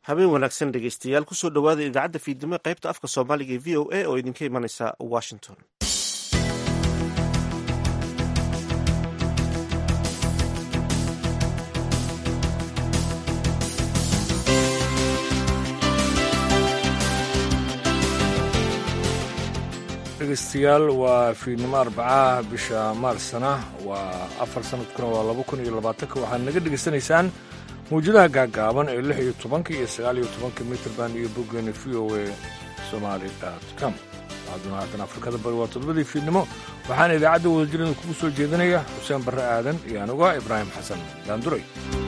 habeen wanaagsan dhegeystayaal kusoo dhowaada idaacadda fiidnimo ee qaybta afka soomaaliga ee v o a oo idinka imanaysa washington dhegeystayaal waa fiidnimo arbacaha bisha maarsana waa afar sanadkuna waa laba kun iyo labaatanka waxaad naga dhegaysanaysaan mawjadaha gaagaaban ee lix iyo tobanka iyo sagaal iyo tobanka mitrband iyo boggeena v o a somaali com hadduna haatan afrikada bari waa toddobadii fiidnimo waxaana idaacadda wadajirada kugu soo jeedinaya xuseen barre aadan iyo anuga ibraahim xasan daanduray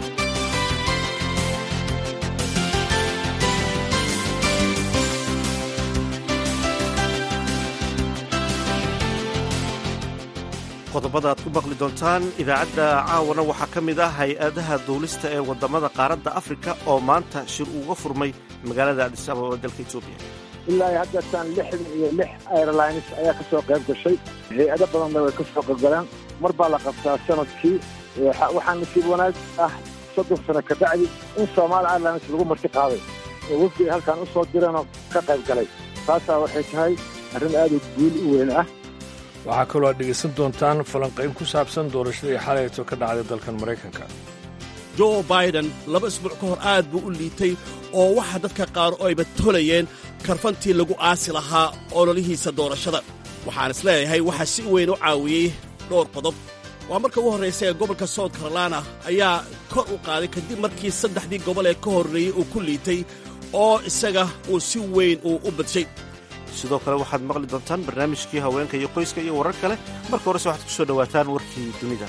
qodobada aad ku maqli doontaan idaacadda caawana waxaa ka mid ah hay-adaha duulista ee waddamada qaaradda afrika oo maanta shir uga furmay magaalada adis ababa dalka etoobiya ilaa haddeertaan lixdan iyo lix airlines ayaa ka soo qayb gashay hay-ado badanna way ka soo qaybgaleen mar baa la qabtaa sanadkii waxaa nasiib wanaag ah soddon sano ka bacdi in somaali airlines lagu marti qaaday oo wafdi ay halkaan u soo direenoo ka qayb galay taasaa waxay tahay arrin aad u guul u weyn ah waxaa kaloo aad dhegaysan doontaan falanqayn ku saabsan doorashadii xalayto ka dhacday dalkan maraykanka jo biden laba isbuuc ka hor aad buu u liitay oo waxa dadka qaar oo ayba tolayeen karfantii lagu aasi lahaa ololihiisa doorashada waxaan is leeyahay waxaa si weyn u caawiyey dhowr qodob waa marka ugu horraysa ee gobolka south carolina ayaa kor u qaaday kadib markii saddexdii gobol ee ka horreeyey uu ku liitay oo isaga uu si weyn uu u badshay sidoo kale waxaad maqli doontaan barnaamijkii haweenka iyo qoyska iyo warar kale marka horese waxaad ku soo dhowaataan warkii dunida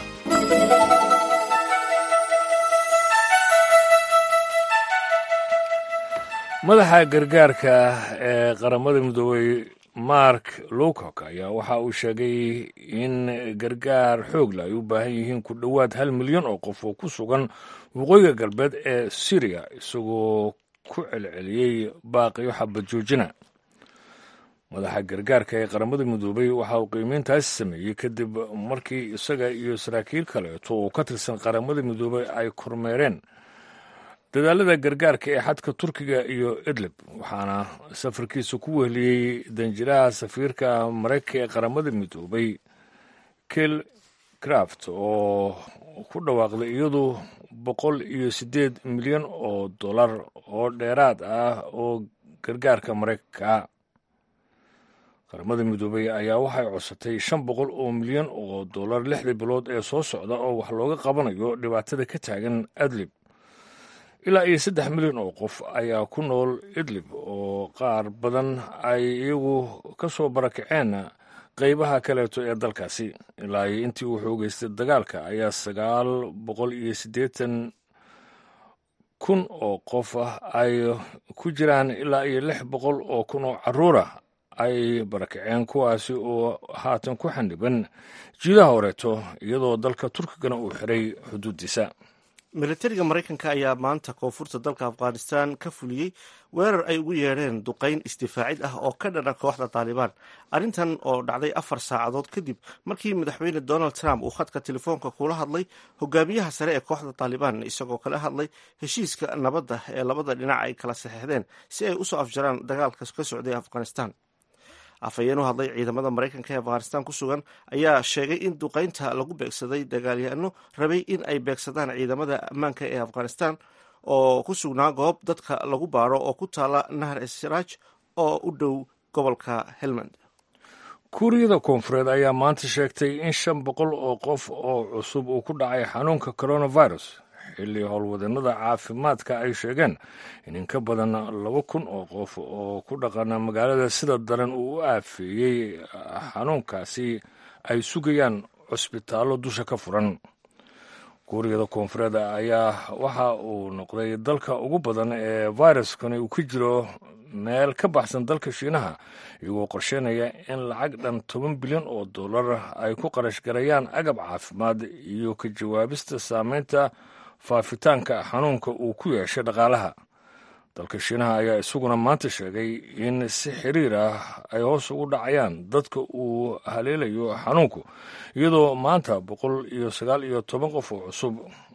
madaxa gargaarka ee qaramada midoobey mark lowcock ayaa waxa uu sheegay in gargaar xoogla ay u baahan yihiin ku dhowaad hal milyan oo qof oo ku sugan waqooyiga galbeed ee syriya isagoo ku celceliyey baaqiyo xabad joojina madaxa gargaarka ee qaramada midoobey waxa uu qiimeyntaasi sameeyey kadib markii isaga iyo saraakiil kaleeto oo ka tirsan qaramada midoobey ay kormeereen dadaalada gargaarka ee xadka turkiga iyo idlib waxaana safarkiisa ku wehliyey danjiraha safiirka maraykanka ee qaramada midoobey kel craft oo ku dhawaaqday iyadu boqol iyo siddeed milyan oo dollar oo dheeraad ah oo gargaarka maraykanka qaramada midoobey ayaa waxay codsatay shan boqol oo milyan oo dollar lixdii bilood ee soo socda oo wax looga qabanayo dhibaatada ka taagan adlib ilaa iyo saddex milyan oo qof ayaa ku nool idlib oo qaar badan ay iyagu ka soo barakaceen qeybaha kaleeto ee dalkaasi ilaa iyo intii uu xoogeystay dagaalka ayaa sagaal boqol iyo siddeetan kun oo qof ah ay ku jiraan ilaa iyo lix boqol oo kun oo carruurah ay barakaceen kuwaasi oo haatan ku xandhiban jiidaha horeeto iyadoo dalka turkigana uu xiray xuduuddiisa militariga maraykanka ayaa maanta koonfurta dalka afghanistan ka fuliyey weerar ay ugu yeedheen duqayn isdifaacid ah oo ka dhana kooxda taalibaan arrintan oo dhacday afar saacadood kadib markii madaxweyne donald trump uu khadka telefoonka kula hadlay hogaamiyaha sare ee kooxda taalibaan isagoo kala hadlay heshiiska nabadda ee labada dhinac ay kala saxeixdeen si ay usoo afjaraan dagaalka ka socday afghanistan afhayeen u hadlay ciidamada maraykanka ee afghanistan ku sugan ayaa sheegay in duqaynta lagu beegsaday dagaalyahanno rabay in ay beegsadaan ciidamada ammaanka ee afghanistan oo ku sugnaa goob dadka lagu baaro oo ku taala nahar esraaj oo u dhow gobolka helmand kuuriyada koonfureed ayaa maanta sheegtay in shan boqol oo qof oo cusub uu ku dhacay xanuunka coronavirus xilli howlwadeenada caafimaadka ay sheegeen in in ka badan laba kun oo qof oo ku dhaqana magaalada sida daran uu u aafeeyey xanuunkaasi ay sugayaan cusbitaallo dusha ka furan kuuriyada koonfureed ayaa waxa uu noqday dalka ugu badan ee viruskani uu ka jiro meel ka baxsan dalka shiinaha iyagoo qorsheynaya in lacag dhan toban bilyan oo dollar ay ku qarash garayaan agab caafimaad iyo ka jawaabista saameynta faafitaanka xanuunka uu ku yeeshay dhaqaalaha dalka shiinaha ayaa isaguna maanta sheegay in si xiriir ah ay hoos ugu dhacayaan dadka uu haleelayo xanuunku iyadoo maanta boqol iyo sagaal iyo toban qof oo cusub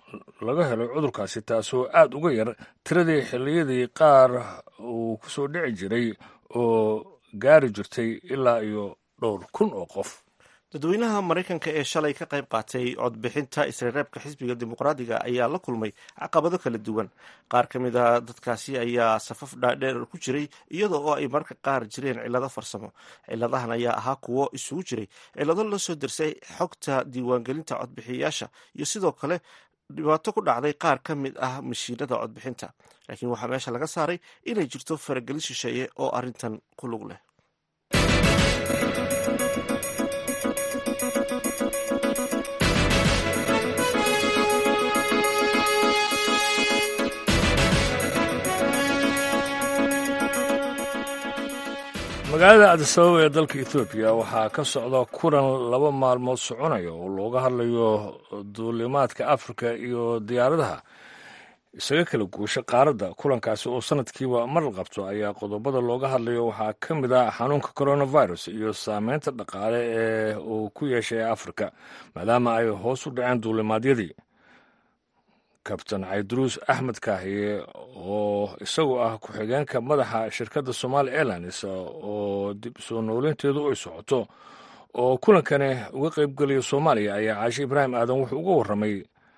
laga helay cudurkaasi taasoo aada uga yar tiradii xilliyadii qaar uu ku soo dhici jiray oo gaari jirtay ilaa iyo dhowr kun oo qof dadweynaha maraykanka ee shalay ka qayb qaatay codbixinta isreereebka xisbiga dimuqraadiga ayaa la kulmay caqabado kala duwan qaar ka mid a dadkaasi ayaa safaf dhaadheer ku jiray iyadoo oo ay marka qaar jireen cillado farsamo cilladahan ayaa ahaa kuwo isugu jiray cillado la soo dersay xogta diiwaangelinta codbixiyayaasha iyo sidoo kale dhibaato ku dhacday qaar ka mid ah mashiinada codbixinta laakiin waxaa meesha laga saaray inay jirto faragelin shisheeye oo arrintan ku lug leh magaalada adisababa ee dalka ethoobiya waxaa ka socda kulan laba maalmood soconaya oo looga hadlayo duulimaadka afrika iyo diyaaradaha isaga kala guusha qaaradda kulankaasi oo sanadkiiba mar la qabto ayaa qodobada looga hadlayo waxaa ka mid ah xanuunka coronavirus iyo saameynta dhaqaale ee uu ku yeeshay afrika maadaama ay hoos u dhaceen duulimaadyadii kabtan cayduruus axmed kaahiye oo isagu ah ku-xigeenka madaxa shirkadda somaali airlines oo dib soo nooleynteedu ay socoto oo kulankani uga qaybgelaya soomaaliya ayaa caashe ibraahim aadan wuxuu uga warramay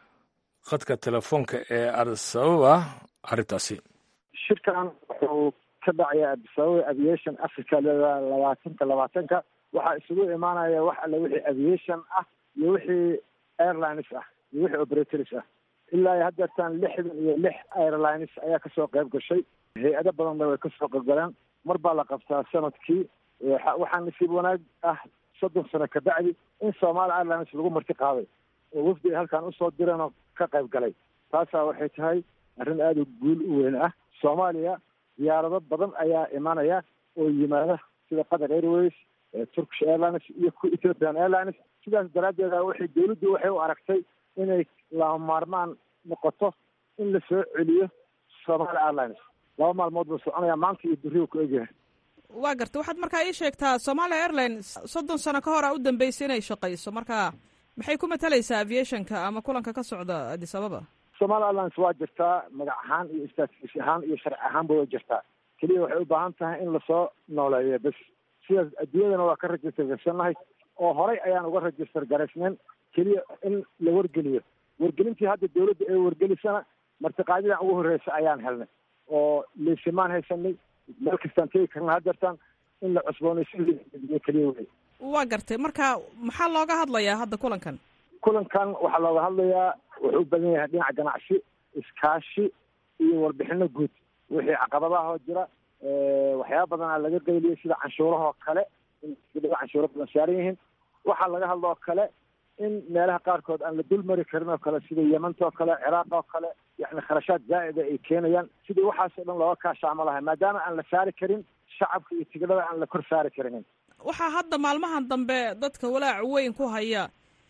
khadka telefoonka ee adisababa arrintaasi shirkan wuxuu ka dhacaya adisababa aviation africa labaatanka labaatanka waxaa isugu imaanaya wax alle wixii aviation ah iyo wixii airlines ah iyo wixii operators ah ilaa iyo haddeertaan lixdan iyo lix airlines ayaa kasoo qayb gashay hay-ado badanna way kasoo qaybgaleen mar baa la qabtaa sanadkii waxaa nasiib wanaag ah soddon sano kabacdi in somaali airlines lagu marti qaaday oo wafdi ay halkan usoo direen oo ka qayb galay taasaa waxay tahay arrin aada u guul u weyn ah soomaaliya diyaarado badan ayaa imanaya oo yimaada sida qatar airways turkish airlines iyo ethiopian airlines sidaas daraaddeeda waxay dawladdu waxay u aragtay inay lama maarmaan noqoto in la soo celiyo somaali airlines laba maalmood buu soconaya maanta iyo beriu ku egyahay waa garta waxaad markaa ii sheegtaa somalia airlines soddon sano ka hor a u dambeysay inay shaqayso marka maxay ku matalaysaa aviationka ama kulanka ka socda addis ababa somaali airlines waa jirtaa magac ahaan iyo istaatiis ahaan iyo sharci ahaanba way jirtaa keliya waxay u baahan tahay in lasoo nooleeyo bes sidaas adduunyadana waa ka register garsannahay oo horay ayaan uga register garaysnayn keliya in la wargeliyo wargelintii hadda dawladda ee wargelisana martiqaadidan ugu horreysa ayaan helnay oo leysimaan haysanay meel kastaan tegi karna hadeertaan in la cusboonaysiyo keliya wey waa gartay marka maxaa looga hadlayaa hadda kulankan kulankan waxaa looga hadlayaa wuxuu u badan yahay dhinaca ganacsi iskaashi iyo warbixino guud wixii caqabadaha oo jira waxyaaba badanaa laga qayliyay sida canshuurahoo kale in canshuuro badan saaran yihiin waxaa laga hadla oo kale in meelaha qaarkood aan la dul mari karin oo kale sida yemanta oo kale ciraaq oo kale yani kharashaad zaa'ida ay keenayaan sidii waxaasoo dhan looga kaashaamo lahay maadaama aan la saari karin shacabka iyo tigidhada aan la kor saari karinin waxaa hadda maalmahan dambe dadka walaac weyn ku haya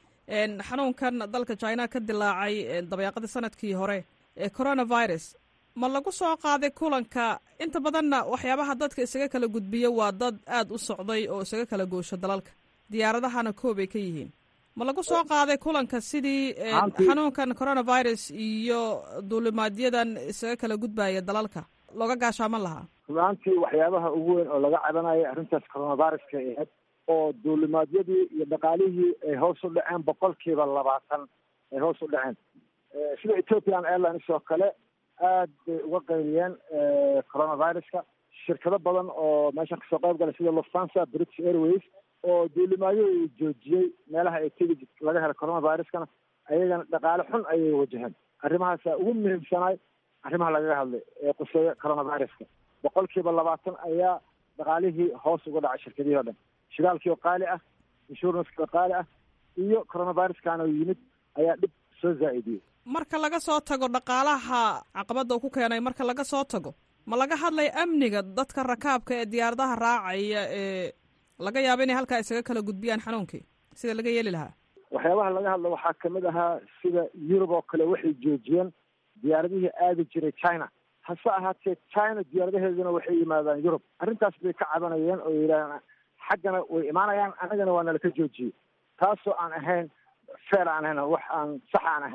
xanuunkan dalka china ka dilaacay dabeeqadii sanadkii hore ee coronavirus ma lagu soo qaaday kulanka inta badanna waxyaabaha dadka isaga kala gudbiya waa dad aada u socday oo isaga kala goosho dalalka diyaaradahana koobay ka yihiin ma lagu soo qaaday kulanka sidii xanuunkan coronavirus iyo duulimaadyadan isaga kala gudbaya dalalka looga gaashaaman lahaa runaantii waxyaabaha ugu weyn oo laga cabanayo arrintaas coronaviruska ahayd oo duulimaadyadii iyo dhaqaalihii ay hoos u dhaceen boqolkiiba labaatan ay hoos u dhaceen sida ethiopian airlines oo kale aad bay uga qayliyeen coronaviruska shirkado badan oo meeshan kasoo qayb galay sida lufthansa british airways oo duulimaadyada joojiyey meelaha ay tegi laga helo coronaviruskana ayagana dhaqaale xun ayay wajaheen arrimahaasa ugu muhiimsanaay arrimaha lagaga hadlay ee quseeya coronaviruska boqolkiiba labaatan ayaa dhaqaalihii hoos uga dhacay shirkadihii o dhan shidaalkii oo qaali ah insuranskii oo qaali ah iyo coronaviruskana yimid ayaa dhib soo zaa'idiyey marka laga soo tago dhaqaalaha caqabadda uu ku keenay marka laga soo tago ma laga hadlaya amniga dadka rakaabka ee diyaaradaha raacaya ee laga yaabo inay halkaa isaga kala gudbiyaan xanuunkii sida laga yeeli lahaa waxyaabaha laga hadla waxaa kamid ahaa sida yurub oo kale waxay joojiyeen diyaaradihii aadi jiray china hase ahaatee china diyaaradaheeduna waxay yimaadaan yurub arrintaas bay ka cabanayeen oo yidhaaheen xaggana way imaanayaan annagana waa nala ka joojiyey taasoo aan ahayn feer aan ahayn wax aan sax aan ahayn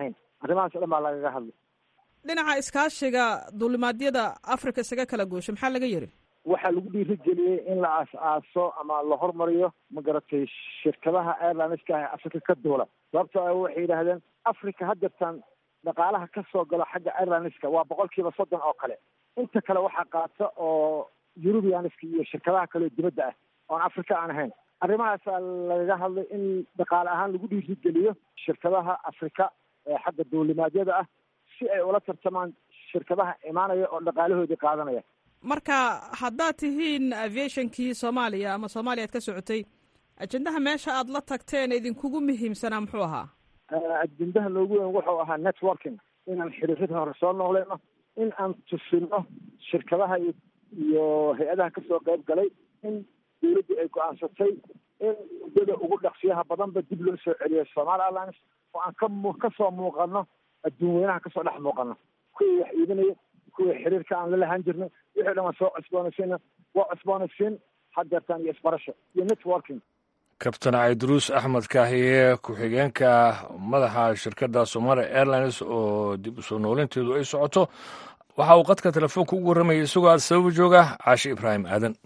arrimahaas o dhan baa lagaga hadlay dhinaca iskaashiga duulimaadyada africa isaga kala goosho maxaa laga yiri waxaa lagu dhiirigeliyey in la aas-aaso ama la hormariyo ma garatay shirkadaha airlineska ah ee africa ka duula sababto a waxay yidhaahdeen africa hadeertaan dhaqaalaha ka soo galo xagga airlineska waa boqol kiiba soddon oo kale inta kale waxaa qaata oo eurubianiska iyo shirkadaha kale oo dibadda ah oon africa aan ahayn arrimahaasaa lagaga hadlay in dhaqaale ahaan lagu dhiirigeliyo shirkadaha africa ee xagga duulimaadyada ah si ay ula tartamaan shirkadaha imaanaya oo dhaqaalahoodii qaadanaya marka haddaad tihiin aviationkii soomaaliya ama soomaaliya ad ka socotay ajendaha meesha aad la tagteen idinkugu muhiimsanaa muxuu ahaa ajendaha noogu weyn wuxuu ahaa networking inaan xiriirada hore soo noqleyno in aan tusino shirkadaha iyo iyo hay-adaha kasoo qayb galay in dawladdu ay go-aansatay in muddada ugu dhaqsiyaha badanba dib loo soo celiyo somaali airlines oo aan ka mu kasoo muuqano adduun weynaha kasoo dhex muuqano kuwii wax iibinaya kuwii xiriirka aan la lahaan jirnay wixii dhan waan soo cusboonaysiina waa cusboonaysiin hadeertaan iyo isbarasho iyo networking kabtan cayduruus axmed kaahiye ku-xigeenka madaxa shirkadda somalia airlines oo dib usoo noolinteedu ay socoto waxa uu qadka telefoonka ugu warramayay isagoo aad sababa jooga caashi ibraahim aadan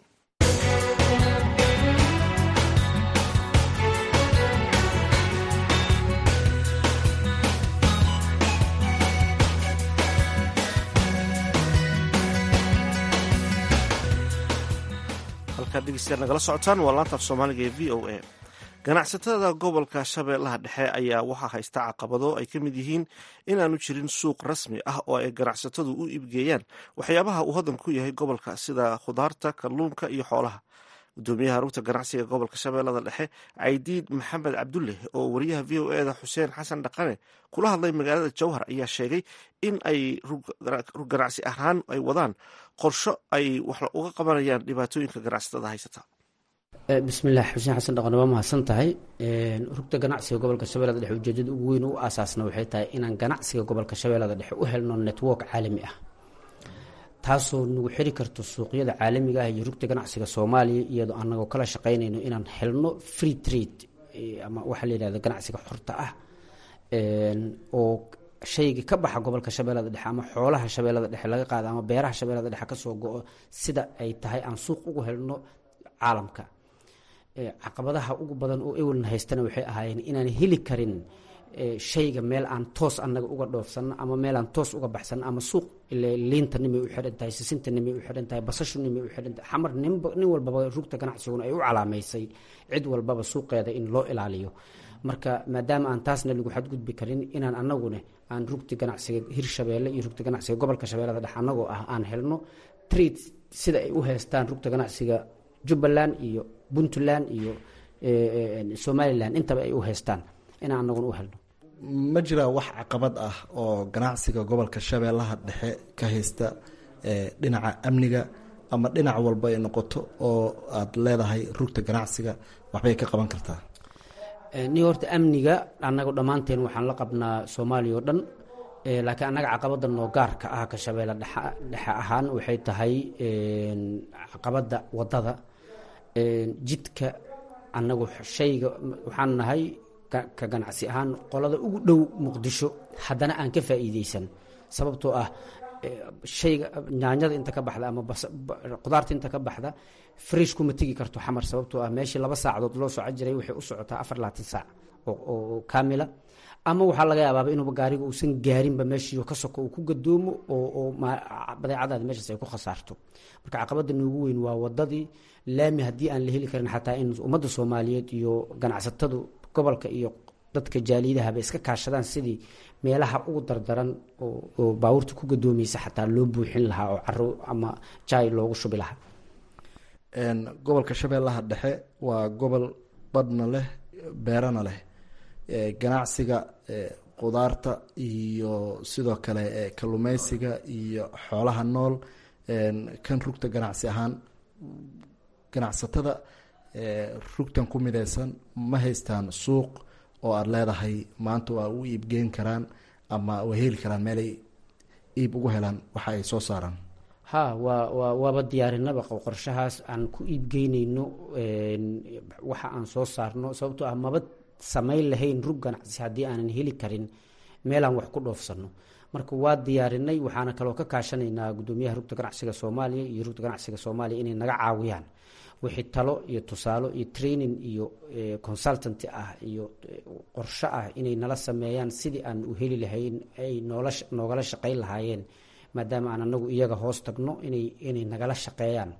halkaad dhegeystayaal nagala socotaan waa laanta af soomaaliga ee v o a ganacsatada gobolka shabeellaha dhexe ayaa waxaa haysta caqabado ay ka mid yihiin inaanu jirin suuq rasmi ah oo ay ganacsatadu u iibgeeyaan waxyaabaha uu hodan ku yahay gobolka sida khudaarta kalluunka iyo xoolaha gudoomiyaha rugta ganacsiga gobolka shabeellada dhexe caydiid maxamed cabdulle oo wariyaha v o eda xuseen xasan dhaqane kula hadlay magaalada jowhar ayaa sheegay in ay rug ganacsi ahaan ay wadaan qorsho ay wax uga qabanayaan dhibaatooyinka ganacsatada haysata bismillaah xuseen xasan dhaqane waa mahadsan tahay rugta ganacsiga gobolka shabeellada dhexe ujeedada ugu weyn u aasaasna waxay tahay inaan ganacsiga gobolka shabeellada dhexe u helno network caalami ah taasoo nagu xiri karto suuqyada caalamiga ah iyo rugta ganacsiga soomaaliya iyadoo anagoo kala shaqaynayno inaan helno free trade ama waxaa la yidhahda ganacsiga xorta ah oo shayga ka baxa gobolka shabeellada dhexe ama xoolaha shabeellada dhexe laga qaada ama beeraha shabeellada dhexe kasoo go-o sida ay tahay aan suuq ugu helno caalamka caqabadaha ugu badan oo ewelna haystana waxay ahaayeen inaan heli karin shayga meel aan toos anaga uga dhoofsano ama meel aan toos uga baxsano ama suuq liinta nimay u xidhan tahay sisinta nimay u xidhan tahay basashu nimay u xidhan tahay xamar nin walbaba rugta ganacsiguna ay u calaamaysay cid walbaba suuqeeda in loo ilaaliyo marka maadaama aan taasna lagu xadgudbi karin inaan anaguna aan rugta ganacsiga hirshabeelle iyo rugta ganacsiga gobolka shabeellada dhexe anagoo ah aan helno trade sida ay u heystaan rugta ganacsiga jubbaland iyo puntland iyo somalilan intaba ay u heystaan inaan anaguna u helno ma jiraa wax caqabad ah oo ganacsiga gobolka shabeellaha dhexe ka haysta dhinaca amniga ama dhinac walba ay noqoto oo aada leedahay rugta ganacsiga waxbay ka qaban kartaa ni horta amniga annaga dhammaanteen waxaan la qabnaa soomaaliya oo dhan laakiin annaga caqabada noo gaarka ah ka shabeelle dhexe ahaan waxay tahay caqabada wadada jidka annagu shayga waxaan nahay ka ganacsi ahaan qolada ugu dhow muqdisho haddana aan ka faa'iideysan sababtoo ah shayga nyaanyada inta ka baxda ama qudaarta inta ka baxda fresh kuma tegi karto xamar sababtoo ah meeshii laba saacadood loo soco jiray waxay u socotaa afar labaatan saac oo kaamila ama waxaa laga yaabaaba inuuba gaariga uusan gaarinba meeshii ka soko uu ku gadoomo oo badeecadaada meeshaas ay ku khasaarto marka caqabada noogu weyn waa wadadii laami haddii aan la heli karin xataa in ummadda soomaaliyeed iyo ganacsatadu gobolka iyo dadka jaaliyadahaba iska kaashadaan sidii meelaha ugu dardaran oo baabuurta ku gadoomaysa xataa loo buuxin lahaa oo caro ama jaay loogu shubi lahaa gobolka shabeellaha dhexe waa gobol badhna leh beerana leh ganacsiga qudaarta iyo sidoo kale kalluumeysiga iyo xoolaha nool kan rugta ganacsi ahaan ganacsatada rugtan ku mideysan ma haystaan suuq oo aada leedahay maanta waa u iibgeyn karaan ama way heli karaan meelay iib ugu helaan waxa ay soo saaraan ha waa waa waaba diyaarinaba qorshahaas aan ku iibgeyneyno waxa aan soo saarno sababtoo ah maba samayn lahayn rug ganacsi haddii aanan heli karin meelaan wax ku dhoofsano marka waa diyaarinay waxaana kaloo ka kaashanaynaa gudoomiyaha rugta ganacsiga soomaaliya iyo rugta ganacsiga soomaaliya inay naga caawiyaan wixii talo iyo tusaalo iyo training iyo consultant ah iyo qorsho ah inay nala sameeyaan sidii aan u heli lahayn ay noola noogala shaqayn lahaayeen maadaama aan anagu iyaga hoos tagno inay inay nagala shaqeeyaan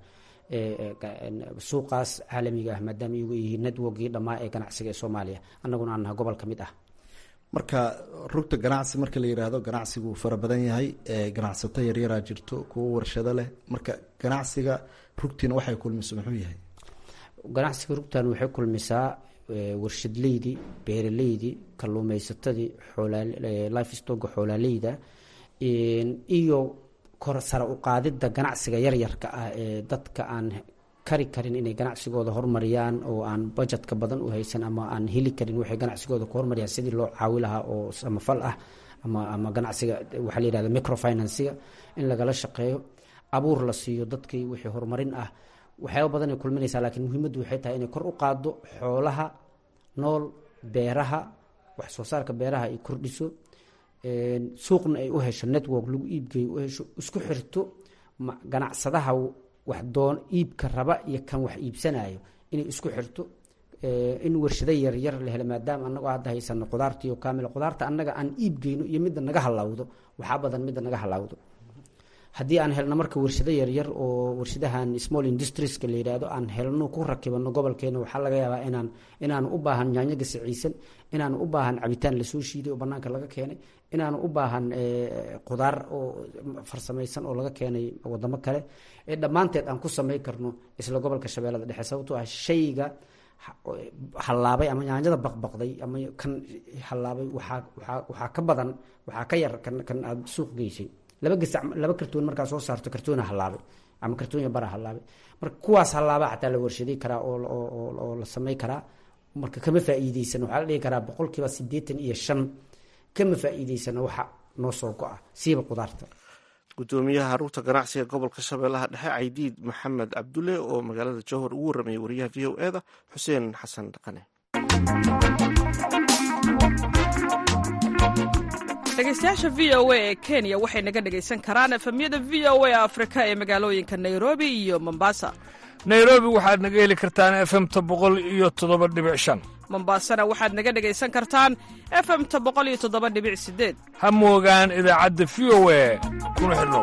suuqaas caalamiga ah maadaama iyagu yihiin networkii dhammaa ee ganacsiga ee soomaaliya annaguna aan naha gobol ka mid ah marka rugta ganacsi marka la yidhaahdo ganacsigu fara badan yahay ganacsato yaryaraa jirto kuwo warshado leh marka ganacsiga rugtiina waxay kulmiso muxuu yahay ganacsiga rugtan waxay kulmisaa warshadleydii beeraleydii kalluumeysatadii life stoga xoolaaleyda iyo kor sare u qaadidda ganacsiga yaryarka ah ee dadka aan kari karin inay ganacsigooda hormariyaan oo aan bajetka badan u haysan ama aan heli karin waxay ganacsigooda ku hormariyaan sidii loo caawi lahaa oo samafal ah ama ama ganacsiga waxaa la yihahda microfinansiga in lagala shaqeeyo abuur la siiyo dadkii wixii horumarin ah waxyaaba badan ay kulminaysaa laakiin muhiimaddu waxay tahay inay kor u qaaddo xoolaha nool beeraha wax soo saarka beeraha ay kordhiso suuqna ay u hesho network lagu iibgeeyo u hesho isku xirto ganacsadaha wax doon iibka raba iyo kan wax iibsanayo inay isku xirto in warshado yaryar la helo maadaama anagoo hadda haysano qudaartiiyo kaamil qudaarta annaga aan iibgeyno iyo midda naga halawdo waxaa badan midda naga halawdo haddii aan helno marka warshado yaryar oo warshadahan small industrieska la yidhaahdo aan helno ku rakibano gobolkeena waxaa laga yaabaa inaan inaan u baahan yaanyo gasiciisan inaan u baahan cabitaan lasoo shiiday oo banaanka laga keenay inaan u baahan qudaar oo farsamaysan oo laga keenay wadamo kale ee dhammaanteed aan ku samay karno isla gobolka shabeellada dhexe sababtoo ah shayga hallaabay ama yaanyada baqbaqday ama kan hallaabay waxaa waaa waxaa ka badan waxaa ka yar kan kan aada suuq geysay laba gasac laba kartoon markaa soo saarto kartoona hallaabay ama kartoonya bara hallaabay marka kuwaas hallaaba xataa la warshaday karaa oo oo la samay karaa marka kama faa'iideysan waxaa la dhihi karaa boqolkiiba siddeetan iyo shan kama faa'iideysana waxa noo soo go-a siiba qudaarta gudoomiyaha rugta ganacsiga gobolka shabeellaha dhexe caydiid maxamed cabdulle oo magaalada jowhar ugu warramayay wariyaha v o e da xuseen xasan dhaqane dhegeystayaasha v o a ee kenya waxay naga dhegaysan karaan efemyada v o a afrika ee magaalooyinka nairobi iyo mombasa nairobi waxaad naga heli kartaan efemta boqol iyo toddoba dhibic shan mombasana waxaad naga dhegaysan kartaan efemta boqol iyo toddoba dhibic sideed ha moogaan idaacadda v o a kuna xidhnow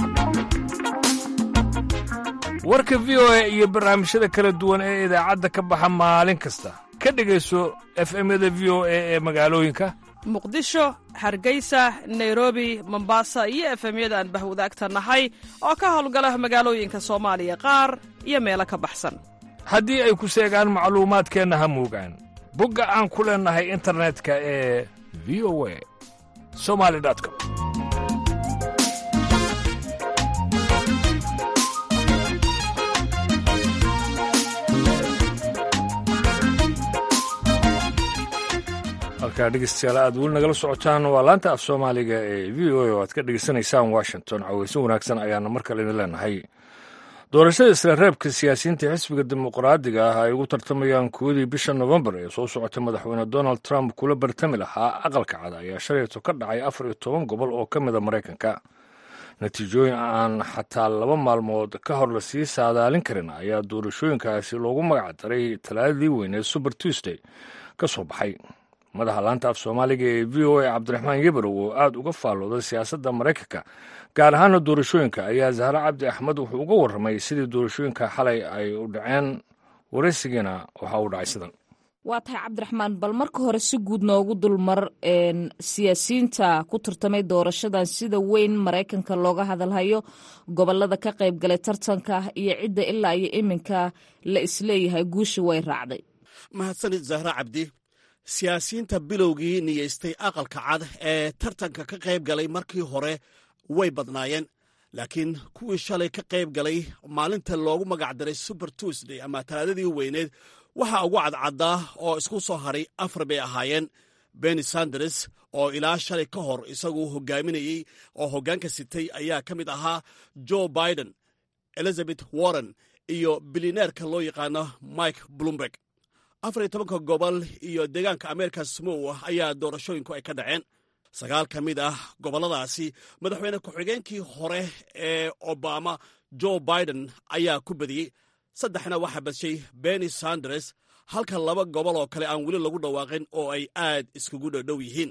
warka v o a iyo barnaamijyada kala duwan ee idaacadda ka baxa maalin kasta ka dhegayso efemyada v o a ee magaalooyinka muqdisho hargeysa nairobi mombasa iyo efemyada aan bahwadaagta nahay oo ka howlgala magaalooyinka soomaaliya qaar iyo meelo ka baxsan haddii ay ku seegaan macluumaadkeenna ha muugaan bogga aan ku leennahay internetka ee v o a somali com halkaa dhegeystayaal aad weli nagala socotaan waa laanta af soomaaliga ee v o a oo aad ka dhegeysanaysaan washington caweyso wanaagsan ayaana mar kale idin leenahay doorashada isla reebka siyaasiyiinta xisbiga dimuqraadiga ah ay ugu tartamayaan kuwadii bisha nofembar ee soo socotay madaxweyne donald trump kula bartami lahaa aqalka cad ayaa shalayto ka dhacay afar iyo toban gobol oo ka mida maraykanka natiijooyin aan xataa laba maalmood ka hor lasii saadaalin karin ayaa doorashooyinkaasi loogu magac daray talaadadii weyneed suber tuesday ka soo baxay madaxa laanta af soomaaliga ee v o a cabdiraxmaan yebarow oo aad uga faallooday siyaasadda maraykanka gaar ahaana doorashooyinka ayaa zahre cabdi axmed wuxuu uga warramay sidii doorashooyinka xalay ay u dhaceen waraysigiina waxa uu dhacay sidan waa tahay cabdiraxmaan bal marka hore si guud noogu dulmar siyaasiyiinta ku tartamay doorashadan sida weyn maraykanka looga hadalhayo gobolada ka qayb galay tartanka iyo cidda ilaa iyo iminka la isleeyahay guusha way raacday mahadsanid zahra cabdi siyaasiyiinta bilowgii niyeystay aqalka cad ee tartanka ka qayb galay markii hore way badnaayeen laakiin kuwii shalay ka qayb galay maalinta loogu magac daray suber tuesday ama talaadadii weyneed waxaa ugu cadcaddaa oo isku soo hadhay afar bay ahaayeen benny sanders oo ilaa shalay ka hor isagu hogaaminayey oo hoggaanka sitay ayaa ka mid ahaa joe biden elizabeth warren iyo bilineerka loo yaqaano mike bloomberg afar iyo tobanka gobol iyo deegaanka ameerika samow ayaa doorashooyinku ay ka dhaceen sagaal ka mid ah gobolladaasi madaxweyne ku-xigeenkii hore ee obama jo biden ayaa ku badiyey saddexna waxaa badshay benny sanders halka laba gobol oo kale aan weli lagu dhawaaqin oo ay aad iskugu dhowdhow yihiin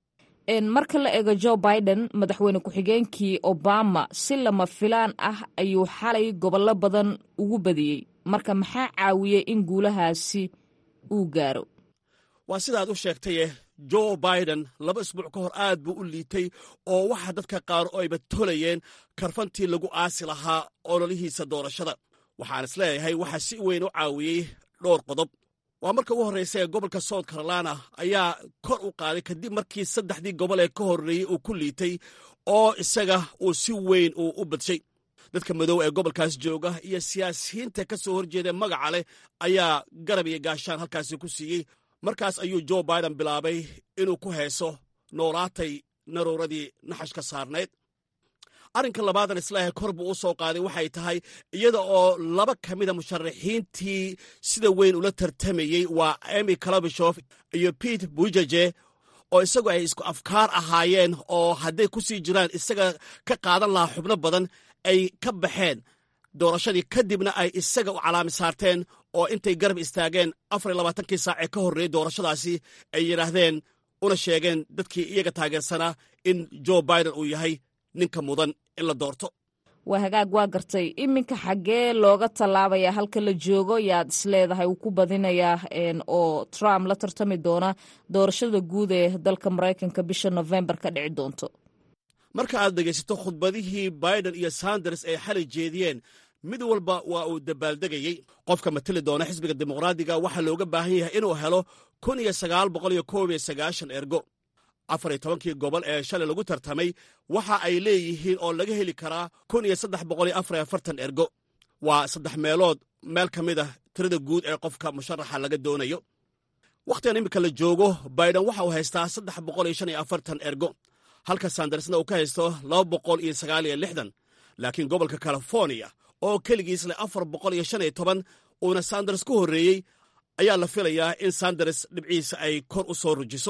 marka la eego jo biden madaxweyne ku-xigeenkii obama si lama filaan ah ayuu xalay gobollo badan ugu badiyey marka maxaa caawiyey in guulahaasi uu gaaro waa sidaad u sheegtaye jo biden laba isbuuc ka hor aad buu u liitay oo waxaa dadka qaar oo ayba tolayeen karfantii lagu aasi lahaa ololihiisa doorashada waxaan is leeyahay waxaa si weyn u caawiyey dhowr qodob waa marka ugu horraysa ee gobolka south carolina ayaa kor u qaaday kadib markii saddexdii gobol ee ka horreeyey uu ku liitay oo isaga uu si weyn uu u badshay dadka madow ee gobolkaas jooga iyo siyaasiyiinta ka soo horjeeda magaca leh ayaa garab iyo gaashaan halkaasi ku siiyey markaas ayuu jo biden bilaabay inuu ku heeso noolaatay naruuradii naxashka saarnayd arrinka labaadan islaahay kor buu u soo qaaday waxay tahay iyada oo laba ka mida musharaxiintii sida weyn ula tartamayey waa emy kalabishof iyo pete bujaje oo isagu ay isku afkaar ahaayeen oo hadday ku sii jiraan isaga ka qaadan lahaa xubno badan ay ka baxeen doorashadii kadibna ay isaga u calaami saarteen oo intay garab istaageen afar iyo labaatankii saac ee ka horreeyey doorashadaasi ay yidhaahdeen una sheegeen dadkii iyaga taageersanaa in jo biden uu yahay ninka mudan in la doorto waa hagaag waa gartay iminka xaggee looga tallaabaya halka la joogo yaad isleedahay uu ku badinayaa oo trump la tartami doona doorashada guud ee dalka maraykanka bisha novembar ka dhici doonto marka aad dhegaysato khudbadihii biden iyo sanders ay xalay jeediyeen mid walba waa uu dabaaldegayey qofka mateli doona xisbiga dimuqraadiga waxaa looga baahan yahay inuu helo kun iyo sagaal boqol iyo koob iyo sagaashan ergo afar iyo tobankii gobol ee shalay lagu tartamay waxa ay leeyihiin oo laga heli karaa kun iyo saddex boqol iyo afar iyo afartan ergo waa saddex meelood meel ka mid ah tirada guud ee qofka musharaxa laga doonayo wakhtigan iminka la joogo biden waxa uu haystaa saddex boqol iyo shan iyo afartan ergo halka sandarsna uu ka haysto laba boqol iyo sagaal iyo lixdan laakiin gobolka californiya oo keligiis leh afar boqol iyo shan iyo toban uuna sanders ku horreeyey ayaa la filayaa in sanders dhibciisa ay kor u soo rujiso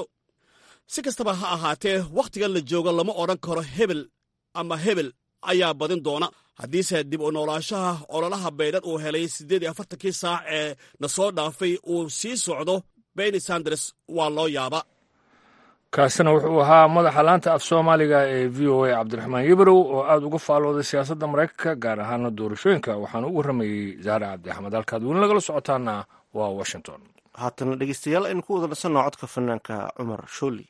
si kastaba ha ahaatee wakhtigan la joogo lama odhan karo hebel ama hebel ayaa badin doona haddiise dib u noolaashaha ololaha baydhan uu helay siddeed iyo afartankii saac ee na soo dhaafay uu sii socdo benny sanders waa loo yaaba kaasina wuxuu ahaa madaxa laanta af soomaaliga ee v o a cabdiraxmaan yibrow oo aada uga faalooday siyaasadda maraykanka gaar ahaana doorashooyinka waxaana u warramayey zaare cabdi axmed halkaad weli nagala socotaana waa washington haatana dhegeystayaal aynu ku wada dhasanno codka fanaanka cumar shooli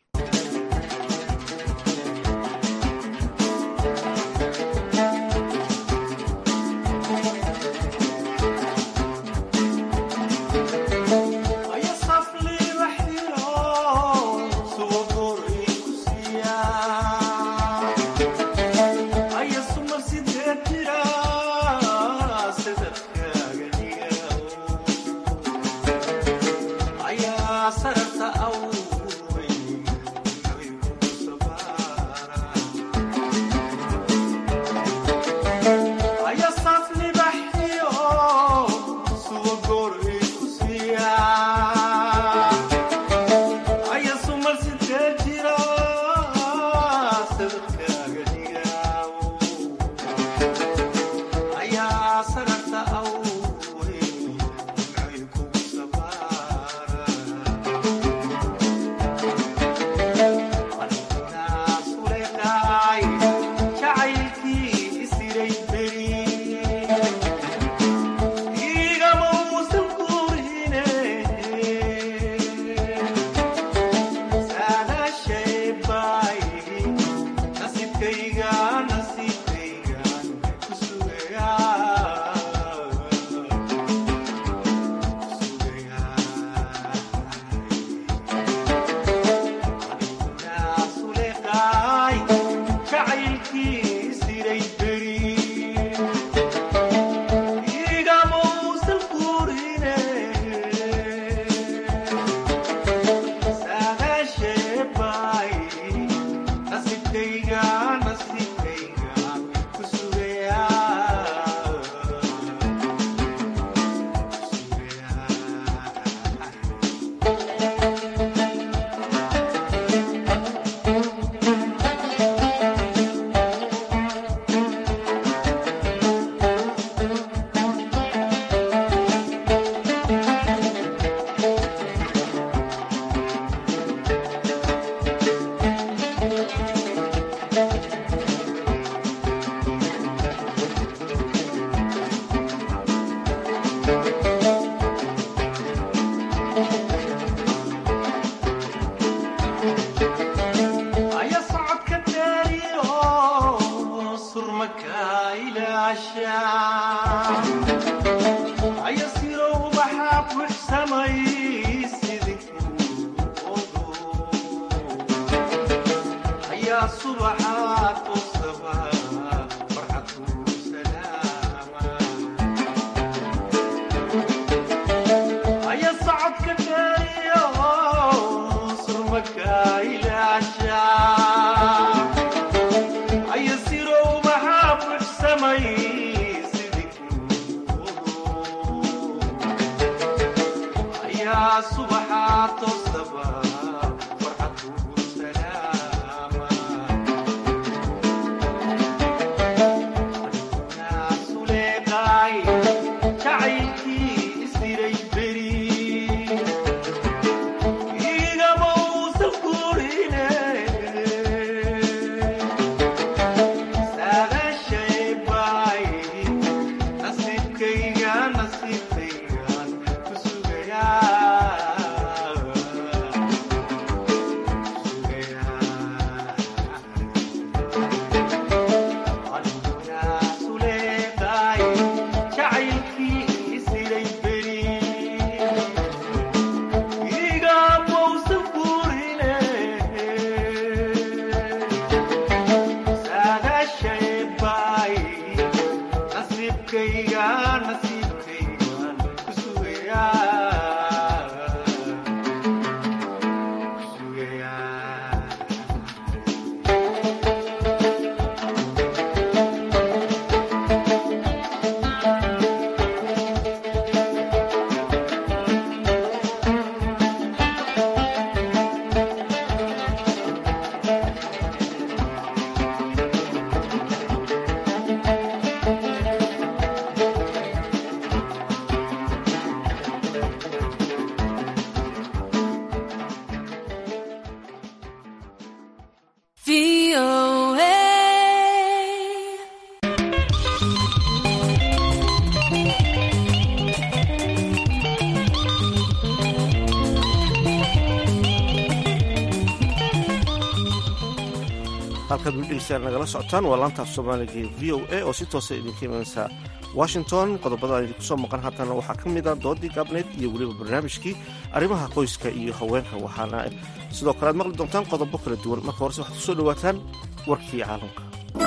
halkaad wildhigeystaan nagala socotaan waa laanta af soomaaliga ee v o a oo si toosa idinka imanaysa washington qodobada aan idinku soo maqan haatana waxaa ka mid a doodii gaabneed iyo weliba barnaamijkii arrimaha qoyska iyo haweenka waxaana sidoo kale aad maqli doontaan qodobo kala duwan marka horese waxaad kusoo dhawaataan warkii caalamka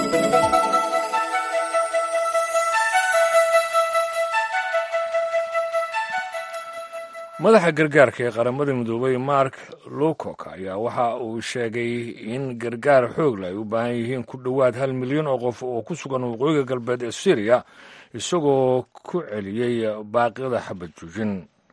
madaxa gargaarka ee qaramada midoobay mark lowcock ayaa waxa uu sheegay in gargaar xoogla ay u baahan yihiin ku dhowaad hal milyan oo qof oo ku sugan waqooyiga galbeed ee syriya isagoo ku celiyey baaqyada xabad joojin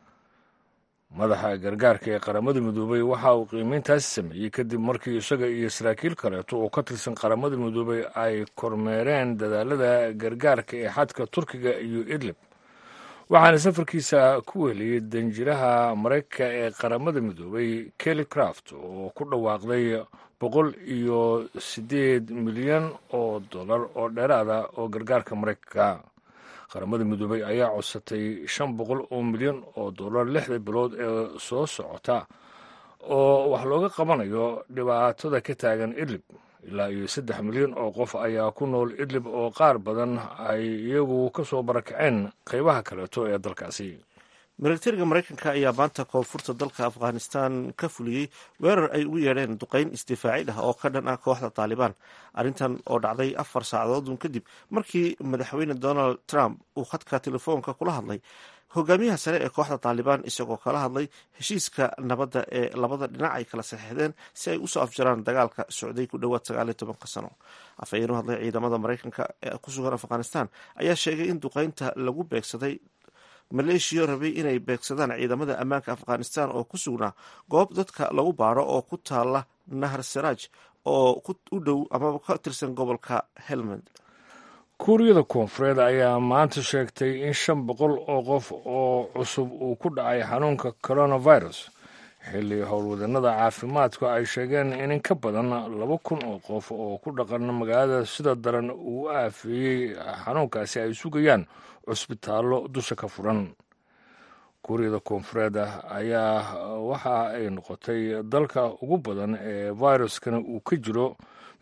madaxa gargaarka ee qaramada midoobay waxa uu qiimeyntaasi sameeyey kadib markii isaga iyo saraakiil kaleeto oo ka tirsan qaramada midoobay ay kormeereen dadaalada gargaarka ee xadka turkiga iyo idlib waxaana safarkiisa ku weliyey danjiraha maraykanka ee qaramada midoobay kelly craft oo ku dhawaaqday boqol iyo siddeed milyan oo dollar oo dheeraada oo gargaarka maraykanka qaramada midoobay ayaa codsatay shan boqol oo milyan oo dollar lixda bilood ee soo socota oo wax looga qabanayo dhibaatada ka taagan idlib ilaa iyo saddex milyan oo qof ayaa ku nool idlib oo qaar badan ay iyagu ka soo barakaceen qaybaha kaleeto ee dalkaasi militariga maraykanka ayaa maanta koonfurta dalka afghanistan ka fuliyey weerar ay ugu yeedheen duqayn isdifaacid ah oo ka dhan ah kooxda taalibaan arrintan oo dhacday afar saacadoodun kadib markii madaxweyne donald trump uu khadka telefoonka kula hadlay hogaamiyaha sare ee kooxda taalibaan isagoo kala hadlay heshiiska nabadda ee labada dhinac ay kala saxeexdeen si ay usoo afjaraan dagaalka socday ku dhowaad sagaal iyo tobanka sano afhayeen u hadlay ciidamada maraykanka ee ku sugan afghanistan ayaa sheegay in duqaynta lagu beegsaday maleeshiya rabay inay beegsadaan ciidamada ammaanka afghanistan oo ku sugnaa goob dadka lagu baaro oo ku taala nahar saraaj oo u dhow amaba ka tirsan gobolka helmand kuuriyada koonfureed ayaa maanta sheegtay in shan boqol oo qof oo cusub uu ku dhacay xanuunka coronavirus xilli howlwadannada caafimaadku ay sheegeen in in ka badan laba kun oo qof oo ku dhaqan magaalada sida daran uu aafeeyey xanuunkaasi ay sugayaan cusbitaallo dusha ka furan kuuriyada koonfureed ayaa waxa ay noqotay dalka ugu badan ee viruskana uu ka jiro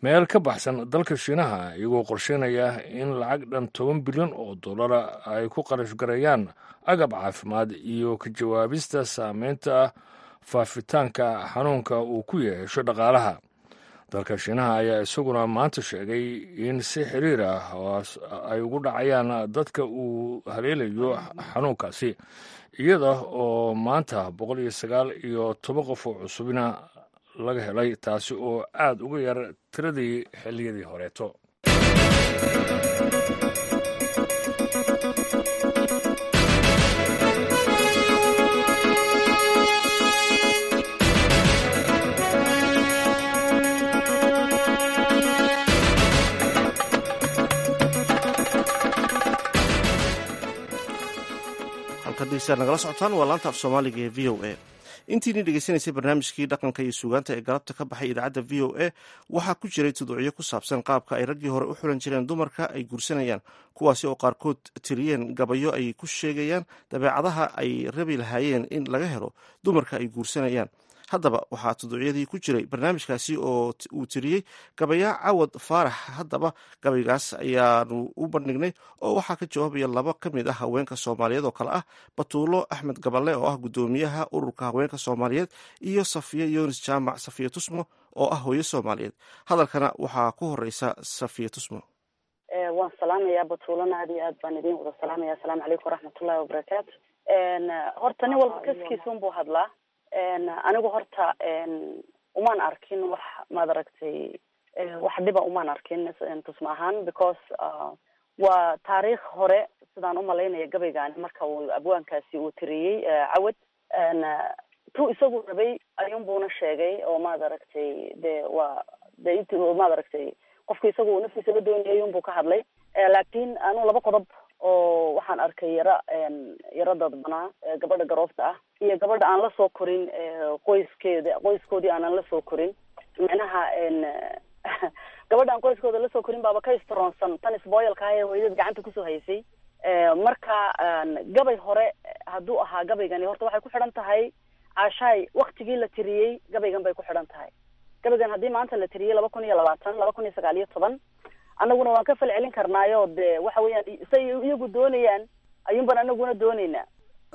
meel ka baxsan dalka shiinaha iyagoo qorsheynaya in lacag dhan toban bilyan oo dollara ay ku qarash gareeyaan agab caafimaad iyo ka jawaabista saameynta faafitaanka xanuunka uu ku yeesho dhaqaalaha dalka shiinaha ayaa isaguna maanta sheegay in si xiriir ah ay ugu dhacayaan dadka uu haleelayo xanuunkaasi iyada oo maanta boqol iyo sagaal iyo toban qof oo cusubina laga helay taasi oo aad uga yar tiradii xilliyadii horeeto halkadegeystayaal nagala socotaan waa laanta af soomaaliga ee v o a intiini dhegeysanaysay barnaamijkii dhaqanka iyo suugaanta ee galabta ka baxay idaacadda v o a waxaa ku jiray tuducyo ku saabsan qaabka ay raggii hore u xulan jireen dumarka ay guursanayaan kuwaasi oo qaarkood tiriyeen gabayo ay ku sheegayaan dabeecadaha ay rabi lahaayeen in laga helo dumarka ay guursanayaan haddaba waxaa tuduucyadii ku jiray barnaamijkaasi oo uu tiriyey gabayaa cawad faarax haddaba gabaygaas ayaanu u bandhignay oo waxaa ka jawaabaya laba ka mid ah haweenka soomaaliyeed oo kale ah batuulo axmed gaballe oo ah guddoomiyaha ururka haweenka soomaaliyeed iyo safiye yunis jaamac safiye tusmo oo ah hooyo soomaaliyeed hadalkana waxaa ku horeysa safiye tusmo waan salaamayaa batuulana aad iyo aad baan idin wada salaamaya asalaamu calaykum waraxmatullahi wabarakaatu horta nin walba kaskiisunbuu hadlaa anigu horta umaan arkin wax maad aragtay wax dhiba umaan arkin tusma ahaan because waa taariikh hore sidaan umalaynaya gabaygaani marka uu abwaankaasi uu tiriyey cawad tu isagu rabay ayuunbuuna sheegay oo maad aragtay de waa de int maad aragtay qofka isagu naftiisa la doonayay ayuunbuu ka hadlay laakin anu laba qodob oo waxaan arkay yara yaro dadbanaa gabadha garoofta ah iyo gabadha aan lasoo korin qoyskeeda qoyskoodii aanan lasoo korin micnaha gabadha aan qoyskooda lasoo korin baaba ka istronsan tan isboyalka ah ee hooyadad gacanta kusoo haysay marka gabay hore hadduu ahaa gabaygani horta waxay ku xidhan tahay caashaay waktigii la tiriyey gabaygan bay ku xidhan tahay gabaygan haddii maanta la tiriyey laba kun iyo labaatan laba kun iyo sagaal iyo toban annaguna waan ka fal celin karnaayo de waxa weeyaan say iyagu doonayaan ayuun baan anaguna dooneynaa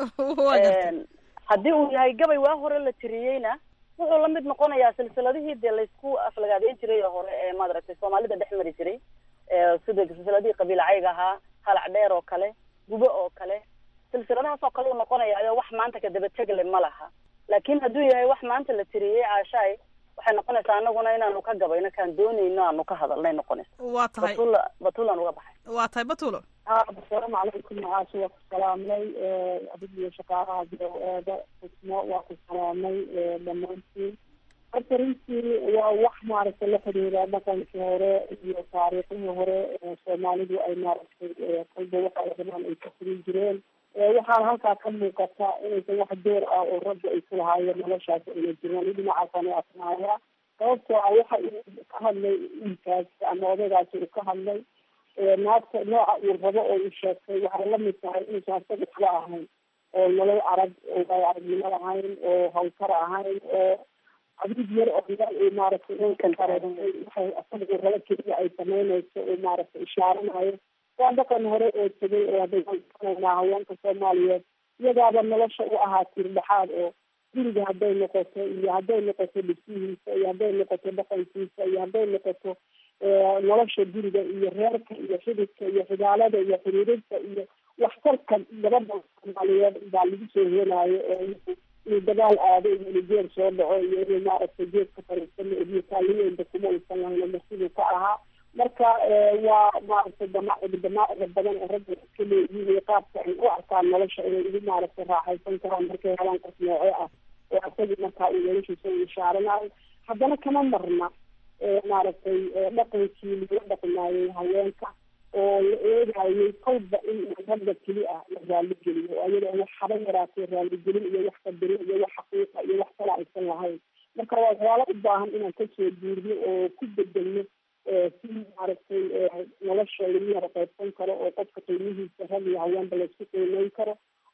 haddii uu yahay gabay waa hore la tiriyeyna wuxuu la mid noqonayaa silsiladihii dee laysku aflagaadeyn jiray oo hore ee maad aragtay soomaalida dhex mari jiray sida silsiladihii qabiil cayga ahaa halac dheer oo kale gubo oo kale silsiladahaas oo kale uu noqonaya ayo wax maanta kadaba tegle ma laha laakin hadduu yahay wax maanta la tiriyey caashaay waxay noqonaysaa anaguna inaanu ka gabayno kaan dooneyno aanu ka hadalnay noqonaysa waa tahay batula batulaan uga baxay waa tahay batulo asalaamu calaykum macaasha waa ku salaamnay adigiyo shaqaalaha eeda xusmo waa ku salaamay dhammaantiin horta runtii waa wax maaragtay la xiriira dhaqankii hore iyo taariikhdii hore soomaalidu ay maaragtay kolba waxa ay rabaan ay ka furin jireen waxaana halkaa ka muuqata inaysan wax door ah oo ragga ay ku lahaayeen noloshaas ayna jiraan dhinacaasaan u asnaaya sababtoo ah waxa uu ka hadlay wiilkaas ama odaygaasi uu ka hadlay naagta nooca uu rabo oo uu sheegtay waxay lamid tahay inuusan isaga waxba ahayn oo nolol arag oo waay aragnimo ahayn oo hawlkar ahayn oo cabrid yar oo meel uu maaragtay ninkan kareeay waxay isaga uu rabo keliya ay samaynayso uu maaragtay ishaaranayo waa dhaqan hore oo tegay oo hadaysanaa haweenka soomaaliyeed iyagaaba nolosha u ahaa tirdhexaad oo guriga hadday noqoto iyo hadday noqoto dhibsihiisa iyo hadday noqoto dhaqankiisa iyo hadday noqoto nolosha guriga iyo reerka iyo xididka iyo xidaalada iyo xiriirinta iyo waxtarka gabadha soomaaliyeed baa lagu soo helaayo oo inuu dagaal aado iyo inuu geer soo dhaco iyo inuu maaragtay geedka fariisano iyo taaliyeynta kuma uusan lahayn marsiduu ka ahaa marka waa maaragtay damaacid damaacida badan oo ragga iska leeyihiin iyo qaabka ay u arkaan nolosha inay ugu maaragtay raaxaysan karaan markay helaan qof nooce ah oo asagii markaa uu noloshiisa u ishaaranayo haddana kama marna maaragtay dhaqankii lagula dhaqmaayay haweenka oo la eegayay kolba in ragga keli ah la raaligeliyo oo ayada wax haba yaraatay raaligelin iyo wax qadarin iyo wax xaqiiqa iyo wax kala aysan lahayn marka waa waxyaalo u baahan inaan kasoo guurno oo ku bedelno si maaragtay nolosha lagu yara qaybsan karo oo qofka qiimihiisa rag iyo haweenba laysku qiimeyn karo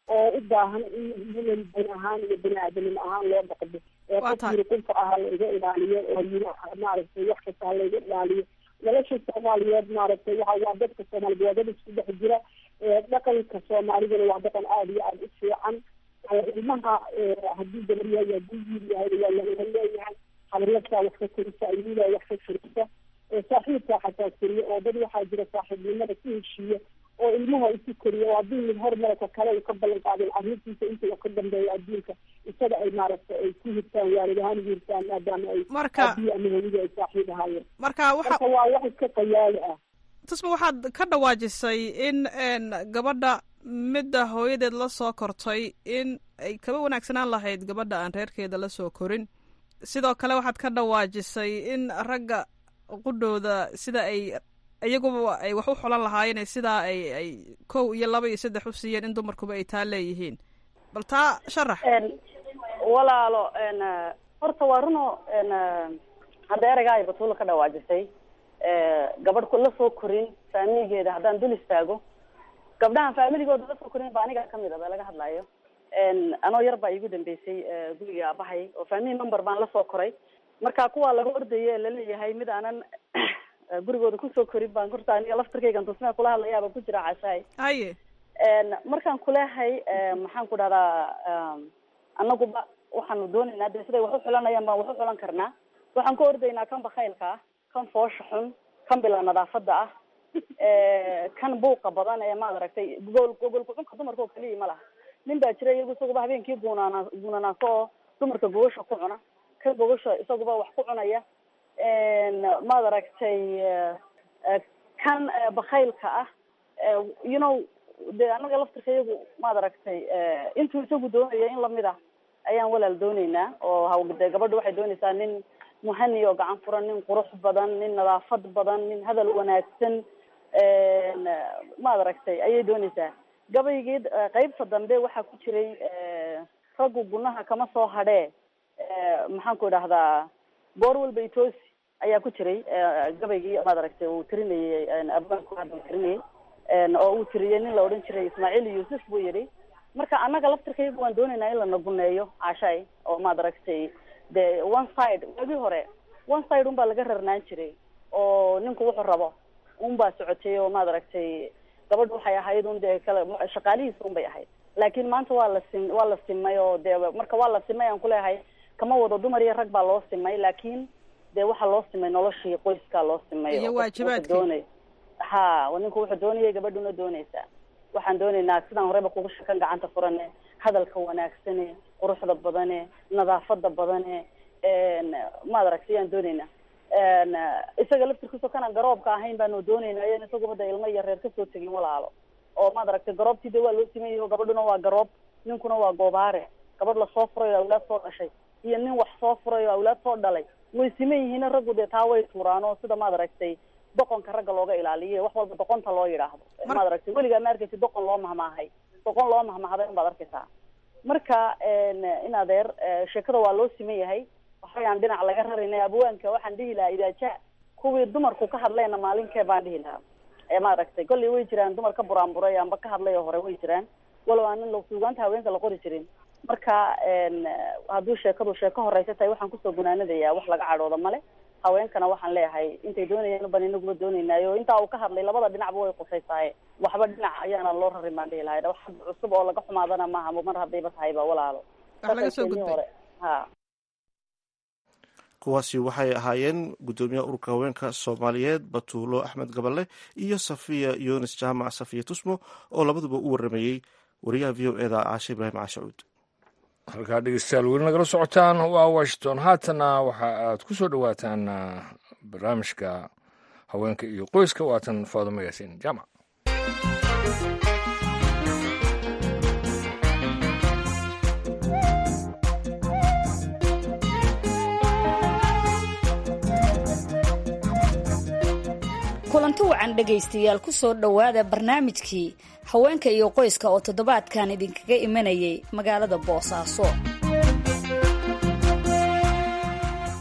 oo u baahan in human bani ahaan iyo bani aadamnimo ahaan loo dhaqdo ee qof yiri qunfa ah laiga ilaaliyo oo yiri maaragtay wax kasta halaiga ilaaliyo nolosha soomaaliyeed maaragtay waxa waa dadka soomaaliyeed waa dad isku dhex jira dhaqanka soomaalidana waa dhaqan aada iyo aada u fiican ilmaha haddii gabar yahay haddii wiil yahay waa lagala leeyahay habaryartaa wax ka korisa ayuudaa wax ka korisa saaxiibkaa xataa koriya oo dad waxaa jira saaxiibnimada ku heshiiya oo ilmaha isu koriya oo haddii mid hormarka kale uu ka ballan qaadin carruurtiisa inta uu ka dambeeyo adduunka isaga ay maaragtay ay ku hirtaan waalid ahaan ugu hirtaan maadaama ay abiyi ama hooyadii ay saaxiib ahaayeen marka waxa marka waa wax iska qayaali ah tusma waxaad ka dhawaajisay in gabadha midda hooyadeed la soo kortay in ay kaba wanaagsanaan lahayd gabadha aan reerkeeda la soo korin sidoo kale waxaad ka dhawaajisay in ragga qudhooda sida ay iyaguba ay wax u xulan lahaayeen sidaa ay ay kow iyo laba iyo saddex u siiyeen in dumarkuba ay taa leeyihiin bal taa sharax walaalo horta waa runo hadda ereygaa ay batuula ka dhawaajisay gabadh la soo korin faamiligeeda haddaan dul istaago gabdhahan faamiligooda la soo korin ba aniga kamid a ba laga hadlayo anoo yar baa iigu dambeysay guriga aabahay oo family member baan lasoo koray marka kuwaa laga ordaye laleeyahay mid aanan gurigooda kusoo korin baan horta aniga laftarkaygan tusmea kula hadlayaaba ku jira cashaay haye markaan kuleehay maxaan ku dhahdaa anaguba waxaanu doonaynaa de siday wax u xulanayaan baan wax u xulan karnaa waxaan ka ordaynaa kan bakaylka ah kan foosha xun kan bila nadaafada ah kan buuqa badan ee maad aragtay gogol gogol kucunka dumarka oo keliya ma laha nin baa jira iyagu isaguba habeenkii guunaana guunanaaso oo dumarka gogosha ku cuna kan gogosha isaguba wax ku cunaya maad aragtay kan bakaylka ah you know de anaga laftirka iyagu maad aragtay intuu isagu doonaya in lamid ah ayaan walaal dooneynaa oo ha de gabadha waxay doonaysaa nin muhani oo gacan furan nin qurux badan nin nadaafad badan nin hadal wanaagsan maad aragtay ayay doonaysaa gabaygii qeybta dambe waxaa ku jiray raggu gunaha kama soo hadhee maxaan ku idhahdaa goor walba itoosi ayaa ku jiray gabaygii maad aragtay uu tirinayay abwaanku hadda uu tirinayay oo uu tiriyey nin la odhan jiray ismaaciil yuusuf buu yidhi marka annaga laftirkayga waan doonaynaa in la naguneeyo cashay oo maad aragtay de one side waagii hore one side un baa laga rarnaan jiray oo ninku wuxuu rabo un baa socotay oo maad aragtay gabadhu waxay ahayd un dee kale shaqaalihiisa un bay ahayd laakiin maanta waa la sim waa la simay oo dee marka waa la simay aan kuleeyahay kama wado dumar iyo rag baa loo simay laakiin dee waxaa loo simay noloshii qoyskaa loo simay iyo waajibaadkii doonay ha ninku wuxuu doonayay gabadhuna doonaysaa waxaan doonaynaa sidaan horeyba kugu shakan gacanta furane hadalka wanaagsane quruxda badane nadaafada badane maad aragtay ayaan doonaynaa isaga laftirkiisoo kanaan garoobka ahayn baanu doonaynaa yan isaguba da ilmo iyo reer kasoo tegin walaalo oo maad aragtay garoobtii de waa loo siman yaho gabadhuna waa garoob ninkuna waa goobaare gabadh lasoo furay oo awlaad soo dhashay iyo nin wax soo furay oo awlaad soo dhalay way siman yihiin raggu dee taa way tuuraan oo sida maad aragtay doqonka ragga looga ilaaliyo wax walba doqonta loo yidhaahdo maad aragtay weligaa ma arkaysa doqon loo mahmaahay doqon loo mahmahday unbaad arkaysaa marka in adeer sheekada waa loo siman yahay waxayaan dhinac laga rarinay abwaanka waxaan dhihi lahaa idaaja kuwii dumarku ka hadlayna maalinkee baan dhihi lahaa ee ma aragtay kolley way jiraan dumar ka buraanburay amba ka hadlay oo hore way jiraan walow aan in suugaanta haweenka la qori jirin marka hadduu sheekadu sheeko horeysa tahay waxaan kusoo gunaanadayaa wax laga cadhooda male haweenkana waxaan leeyahay intay doonayaan ban inaguba doonaynaayo intaa uu ka hadlay labada dhinacba way qusaysaaye waxba dhinac ayaana loo rarin baan dhihi lahay wax cusub oo laga xumaadana maaha mar haddayba tahayba walaalo laga soo gudbay ha kuwaasi waxay ahaayeen guddoomiyaha ururka haweenka soomaaliyeed batuulo axmed gaballe iyo safiya yunis jaamac safiya tusmo oo labaduba u waramayey wariyaha v o eda caashe ibraahim caashacuud halkaa dhegeystayaal weli nagala socotaan waa washington haatana waxa aad ku soo dhowaataan barnaamijka haweenka iyo qoyska waatan faadimo yaasiin jaamac kulanti wacan dhegaystayaal ku soo dhowaada barnaamijkii haweenka iyo qoyska oo toddobaadkan idinkaga imanayay magaalada boosaaso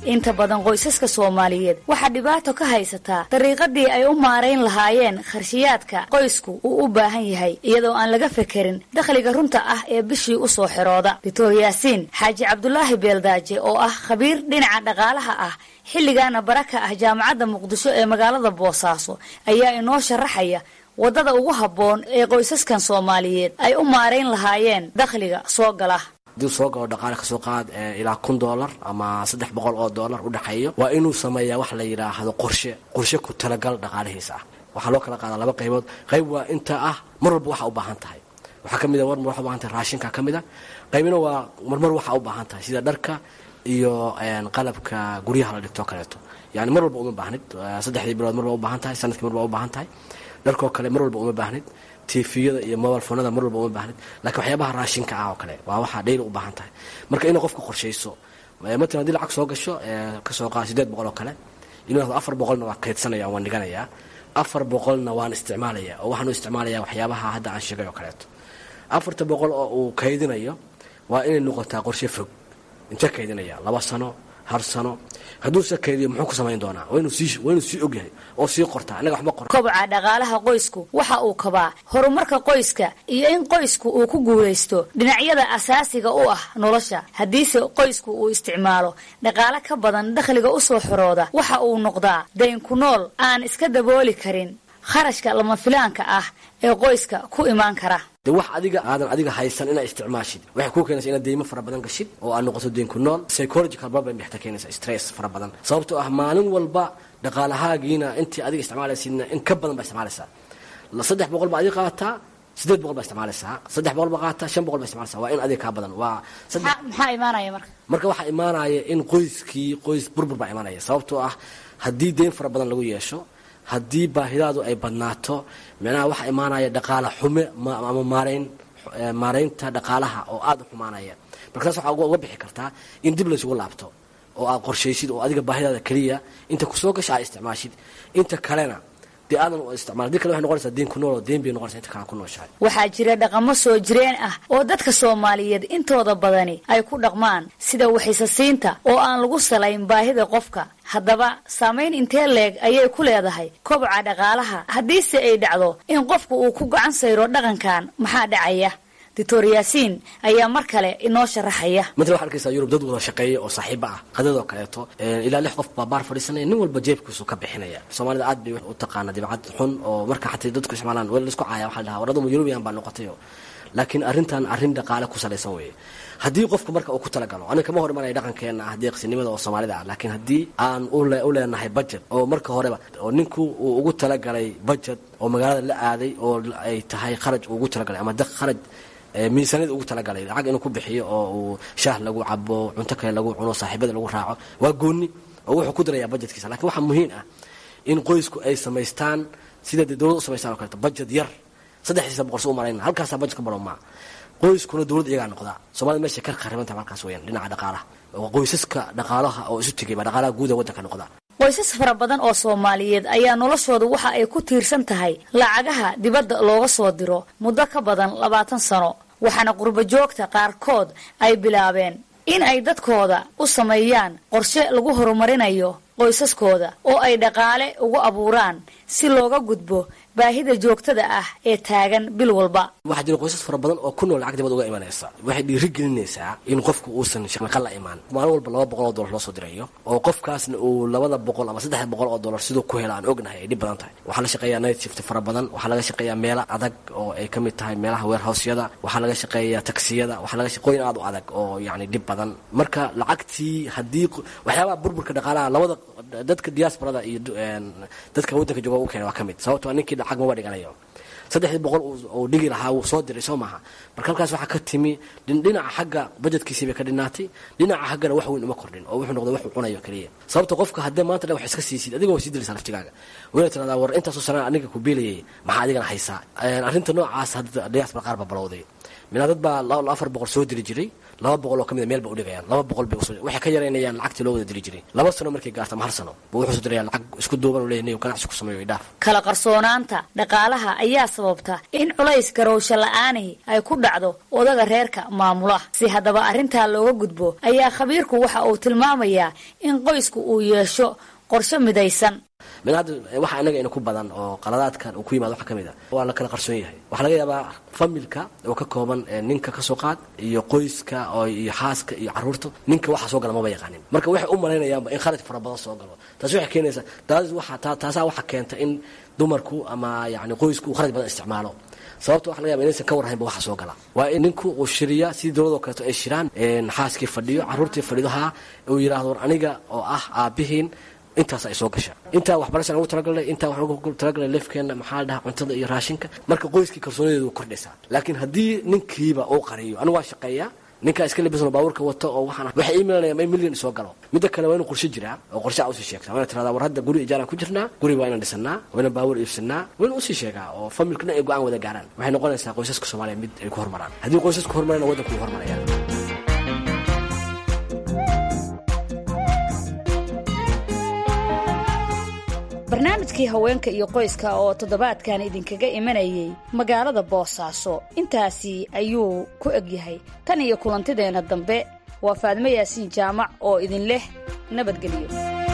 inta badan qoysaska soomaaliyeed waxaa dhibaato ka haysataa dariiqadii ay u maarayn lahaayeen kharshiyaadka qoysku uu u baahan yahay iyadoo aan laga fekerin dakhliga runta ah ee bishii u soo xirooda doctor yaasiin xaaji cabdulaahi beeldaaje oo ah khabiir dhinaca dhaqaalaha ah xilligaana bara ka ah jaamacadda muqdisho ee magaalada boosaaso ayaa inoo sharaxaya waddada ugu habboon ee qoysaskan soomaaliyeed ay u maarayn lahaayeen dakhliga soo gala hadii soo galo dhaqaale kasoo qaad ilaa kun doolar ama saddex boqol oo doolar u dhexeeyo waa inuu sameeyaa wax la yidhaahdo qorshe qorshe ku talagal dhaqaalihiisa ah waxaa loo kala qaadaa laba qaybood qayb waa inta ah mar walba waxa u baahan tahay waxaa ka mid a marmar waxa u baahan tahay raashinka ka mid a qaybina waa marmar waxa u baahan tahay sida dharka iyo qalabka guryaha la dhigto kaleeto yani mar walba uma baahnid saddexdii bilood mar baa u baahan tahay sanadkii mar baa u baahan tahay dharkoo kale mar walba uma baahnid tifiyada iyo mobile fonada mar walba uma baahnid lakiin waxyaabaha raashinka ah oo kale waa waxaa dhayli u baahan tahay marka inay qofka qorshayso matalan hadii lacag soo gasho kasoo qaada sideed boqol oo kale inuu yahdo afar boqolna waa kaydsanaya waan dhiganayaa afar boqolna waan isticmaalaya oo waxaan u isticmaalaya waxyaabaha hadda aan sheegay oo kaleeto afarta boqol oo uu kaydinayo waa inay noqotaa qorshe fog intee kaydinaya laba sano har sano hadduuse kaydiyo muxuu ku samayn doonaa waa inuu sii ogyahay oo sii qortaa innaga waxba qor kobca dhaqaalaha qoysku waxa uu kabaa horumarka qoyska iyo in qoysku uu ku guulaysto dhinacyada asaasiga u ah nolosha haddiise qoysku uu isticmaalo dhaqaale ka badan dakhliga u soo xorooda waxa uu noqdaa dayn ku nool aan iska dabooli karin kharashka lama filaanka ah ee qoyska ku imaan kara de wax adiga aadan adiga haysan inaa isticmaashid waxay kuu keenaysa inaad deymo fara badan gashid oo aad noqoto deynku nool psychological problem bay xataa keenaysa stress fara badan sababtoo ah maalin walba dhaqaalahaagiina intii adiga isticmaalaysidna in ka badan baa isticmaalaysaa saddex boqol baa adiga qaataa sideed boqol baa isticmaalaysaa saddex boqol baa qaataa shan boqol baa isticmaalaysaa waa in adiga kaa badan waa maxaa imaanaya marka marka waxaa imaanaya in qoyskii qoys burbur baa imaanaya sababtoo ah haddii deyn fara badan lagu yeesho haddii baahidaadu ay badnaato micnaha waxaa imaanaya dhaqaala xume ama maarayn maaraynta dhaqaalaha oo aada u xumaanaya marka taas waxaa uga bixi kartaa in dib laysugu laabto oo aad qorshaysid oo adiga baahidaada keliya inta kusoo gasha aad isticmaashid inta kalena dee aadan isticmaal dii kale waxay noqonaysaa deen ku nool oo deen bay noqonaysaa inta kale ku nooshahay waxaa jira dhaqamo soo jireen ah oo dadka soomaaliyeed intooda badani ay ku dhaqmaan sida waxisasiinta oo aan lagu salayn baahida qofka haddaba saamayn intee leeg ayay ku leedahay kobca dhaqaalaha haddiise ay dhacdo in qofku uu ku gacan sayro dhaqankan maxaa dhacaya doctor yaasiin ayaa mar kale inoo sharaxaya matala waxaa arkaysaa yurub dad wada shaqeeya oo saaxiiba ah qadadoo kaleeto ilaa lix qof baa baar fadhiisanaya nin walba jeebkiisu ka bixinaya soomaalida aad bay u taqaana dibcad xun oo marka xataa dadku isticmaalaan wala laisku caaya waxaa la dhahaa waradamu yurubiyan baa noqotayo laakiin arrintan arrin dhaqaale ku salaysan weeye haddii qofku marka uu ku talagalo aniga kama hor imanaya dhaqankeena ah deeqsinimada oo soomaalida ah laakiin haddii aan u leenahay budget oo marka horeba oo ninku uu ugu talagalay budget oo magaalada la aaday oo ay tahay kharaj uu ugu talagalay ama kharaj miisaaniyada ugu talagalay lacag inuu ku bixiyo oo uu shaah lagu cabo cunto kale lagu cuno saaxiibada lagu raaco waa gooni oo wuxuu ku darayaa budgetkiisa lakiin waxaa muhiim ah in qoysku ay samaystaan sida dee dowlad u samaystaan o kaleeto budget yar saddexdiisa boqol si u marayna halkaasaa budget ka baro maa qoyskuna dowladda iyagaa noqdaa soomaalida meeshay ka kharibantaha halkaas weyaan dhinaca dhaqaalaha qoysaska dhaqaalaha oo isu tegay baa dhaqaalaha guud ee waddanka noqda qoysas fara badan oo soomaaliyeed ayaa noloshoodu waxa ay ku tiirsan tahay lacagaha dibadda looga soo diro muddo ka badan labaatan sano waxaana qurbo joogta qaarkood ay bilaabeen in ay dadkooda u sameeyaan qorshe lagu horumarinayo qoysaskooda oo ay dhaqaale ugu abuuraan si looga gudbo baahida joogtada ah ee taagan bil walba waxaa jira qoysas fara badan oo ku nool lacag dibad uga imanaysa waxay dhiirigelinaysaa in qofku uusan shaqo la imaan maalin walba laba boqol oo dollar loo soo dirayo oo qofkaasna uu labada boqol ama saddex boqol oo dollar siduu ku hela aan ognahay ay dhib badan tahay waxaa la shaqeeyaa night shift fara badan waxaa laga shaqeeyaa meelo adag oo ay ka mid tahay meelaha warehousyada waxaa laga shaqeeyaa taksiyada waxaa laga shaqooyin aad u adag oo yacni dhib badan marka lacagtii haddii waxyaabaha burburka dhaqaalaha labada dadka diasporada iyo dadka waddanka jooga u keena waa ka mid sababtoo ninkii lacag maba dhiganayo saddexdii boqol uu dhigi lahaa wuu soo diray soo maaha marka halkaas waxaa ka timi dhinaca xagga budgetkiisii bay ka dhinaatay dhinaca xaggana wax weyn uma kordhin oo wuxuu noqday waxuu cunayo keliya sababta qofka haddee maanta dhan wax iska siisid adiga waa sii dilaysaa laftigaaga wayna tiradaa war intaasoo sanaa aniga ku biilayay maxaa adigana haysaa arrinta noocaas hadda diaspora qaar baa balowday minaa dad baa afar boqol soo diri jiray laba boqol oo ka mida meel ba udhigayaan laba boqol bay waxay ka yaraynayaan lacagtii loo wada diri jiray laba sano markay gaarto ama hal sano buu wuxuu soo diraya lacag isku duuban u leeyahay ganacsi ku sameeyo idhaaf kala qarsoonaanta dhaqaalaha ayaa sababta in culays garowsho la-aanihi ay ku dhacdo odaga reerka maamula si haddaba arrintaa looga gudbo ayaa khabiirku waxa uu tilmaamayaa in qoysku uu yeesho qorshe midaysan min hadda waxa anaga ina ku badan oo qaladaadkan uu ku yimaado waxa ka mid a waa la kala qarsoon yahay waxaa laga yaabaa familka oo ka kooban ninka ka soo qaad iyo qoyska oo iyo xaaska iyo carruurta ninka waxa soo gala maba yaqaanin marka waxay u malaynayaanba in kharaj fara badan soo galo taasi waxay keenaysaa taas waxa taasaa waxa keenta in dumarku ama yacni qoysku uu kharaj badan isticmaalo sababta waxa laga yaba inaysan ka warhaynba waxa soo gala waa in ninku uu shiriya sidii dowladoo kaleeto ay shiraan xaaskii fadhiyo carruurtii fadhido haa uu yidhaahdo war aniga oo ah aabbihiin intaas ay soo gasha intaa waxbarasha lagu talagalay intaa wax lagu talagalay leefkeena maxaa la dhahaa cuntada iyo raashinka marka qoyskii kalsoonideedu kordhaysaa laakiin haddii ninkiiba uu qariyo anigu waa shaqeeyaa ninkaa iska labisano baabuurka wato oo waxaan waxay iimalanayaan in milyan soo galo midda kale waa inuu qorshe jiraa oo qorshe a usii sheegtaa waa ina tirahdaa war hadda guri ijaaraan ku jirnaa guri waa inaan dhisanaa waa inaan baabuur iibsanaa waa inuu usii sheegaa oo familkuna ay go-aan wada gaaraan waxay noqonaysaa qoysaska soomaaliya mid ay ku hormaraan haddii qoysasku hormarana waddanku wuu hormaraya barnaamijkii haweenka iyo qoyska oo toddobaadkan idinkaga imanayay magaalada boosaaso intaasi ayuu ku egyahay tan iyo kulantideenna dambe waa faadmo yaasiin jaamac oo idin leh nabadgelyo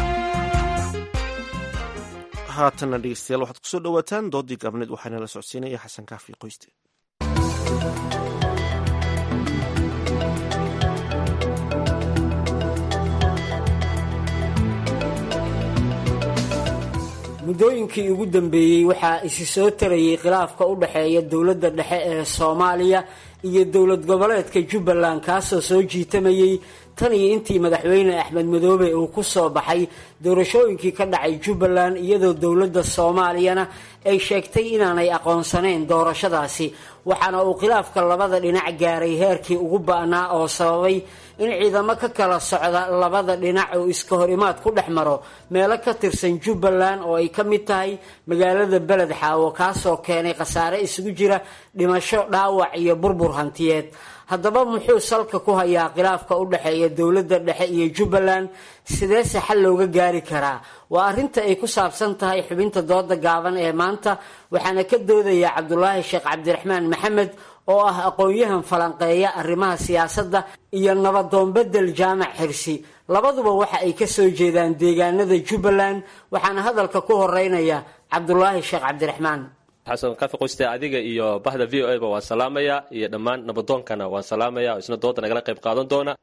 haatanna dhegeystayaal waxaad kusoo dhowaataan doodii gaabneed waxaana la socodsiinaya xasan kaafi qoyste muddooyinkii ugu dambeeyey waxaa isi soo tarayay khilaafka u dhexeeya dowladda dhexe ee soomaaliya iyo dowlad goboleedka jubbaland kaasoo soo jiitamayey tan iyo intii madaxweyne axmed madoobe uu ku soo baxay doorashooyinkii ka dhacay jubbaland iyadoo dowladda soomaaliyana ay sheegtay inaanay aqoonsanayn doorashadaasi waxaana uu khilaafka labada dhinac gaaray heerkii ugu ba'naa oo sababay in ciidamo ka kala socda labada dhinac uu iska horimaad ku dhex maro meelo ka tirsan jubbaland oo ay ka mid tahay magaalada beled xaawo kaasoo keenay khasaare isugu jira dhimasho dhaawac iyo burbur hantiyeed haddaba muxuu salka ku hayaa khilaafka u dhexeeya dowladda dhexe iyo jubbaland sideese xal looga gaari karaa waa arrinta ay ku saabsan tahay xubinta dooda gaaban ee maanta waxaana ka doodaya cabdulaahi sheekh cabdiraxmaan maxamed oo ah aqoon-yahan falanqeeya arrimaha siyaasadda iyo nabadoonbedel jaamac xirsi labaduba waxa ay ka soo jeedaan deegaanada jubbaland waxaana hadalka ku horeynaya cabdulaahi sheekh cabdiraxmaan xasan kafi qoyste adiga iyo bahda v o a ba waan salaamaya iyo dhammaan nabadoonkana waan salaamaya isna dooda nagala qayb qaadan doona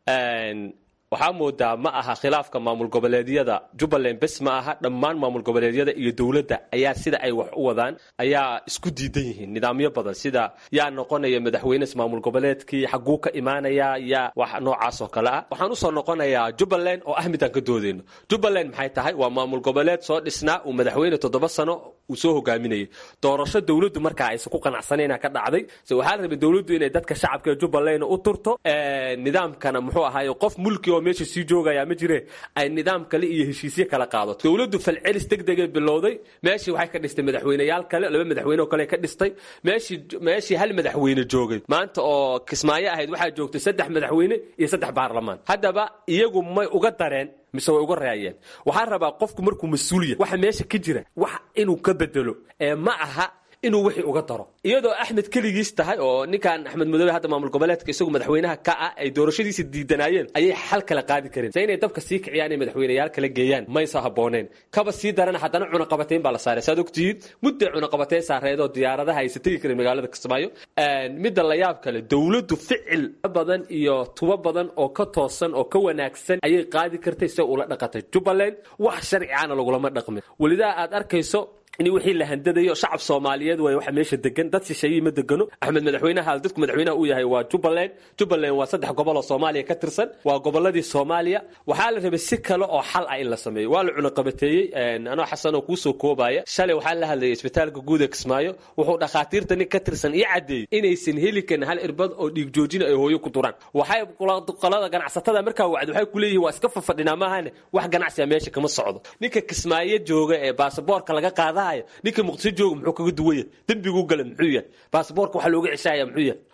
waxaa moodaa ma aha khilaafka maamul goboleedyada jubbaland bes ma aha dhammaan maamul goboleedyada iyo dowladda ayaa sida ay wax u wadaan ayaa isku diidan yihiin nidaamyo badan sida yaa noqonaya madaxweynes maamul goboleedkii xaguu ka imaanaya yaa wax noocaas oo kale ah waxaan usoo noqonayaa jubbaland oo ah midaan ka doodeyno jubbaland maxay tahay waa maamul goboleed soo dhisnaa uu madaxweyne toddoba sano uu soo hogaaminayay doorasho dowladdu markaa aysan ku qanacsanayna ka dhacday se waxaa la rabay dowladdu inay dadka shacabka ee jubbaland u turto nidaamkana muxuu ahaaye qof mulki oo meesha sii joogaya ma jire ay nidaam kale iyo heshiisyo kala qaadato dowladdu falcelis degdegay bilowday meeshii waxay ka dhistay madaxweyneyaal kale laba madaxweyne oo kale ka dhistay meeshii meeshii hal madaxweyne joogay maanta oo kismaayo ahayd waxaa joogtay saddex madaxweyne iyo saddex baarlamaan haddaba iyagu may uga dareen mise way uga raayeen waxaan rabaa qofku markuu mas-uuliya waxa meesha ka jira wax inuu ka bedelo ee ma aha inuu wixii uga daro iyadoo axmed keligiis tahay oo ninkan axmed madoobe hadda maamul goboleedka isagu madaxweynaha ka ah ay doorashadiisa diidanaayeen ayay xal kala qaadi kareen se inay dabka sii kiciyaan ay madaxweyneyaal kala geeyaan maysa habooneen kaba sii darana haddana cunaqabateyn baa la saaray saad ogtihiin mudday cunaqabateyn saareedoo diyaaradaha aysa tegi karin magaalada kismaayo midda la yaab kale dowladdu ficil badan iyo tubo badan oo ka toosan oo ka wanaagsan ayay qaadi kartay se ula dhaqatay jubbaland wax sharciana lagulama dhaqmin welidaa aad arkayso in wixii la handadayo shacab soomaaliyeed way waxa meesha degan dad shisheeyey ma degano axmed madaxweynaha dadku madaxweynaha uu yahay waa jubbaland jubbaland waa saddex gobol oo soomaaliya ka tirsan waa goboladii soomaaliya waxaa la rabay si kale oo xal ah in la sameeyo waa la cunaqabateeyey anoo xasan oo kuusoo koobaya shalay waxaa la hadlayay isbitaalka guud ee kismaayo wuxuu dhakhaatiirta nin ka tirsan ii caddeeyey inaysan heli karin hal irbad oo dhiig joojina ay hooyo ku duraan waxay qolada ganacsatada markaa wacdi waxay ku leeyihiin waa iska fafadhinaa maahane wax ganacsiga meesha kama socdo ninka kismaayo jooga ee baasaboorka laga qaada ninka muqdisho jooga muxuu kaga duwaya dembiguu gala muxuu yahay baasaboorka waxaa looga ceshaaya muxuu yahay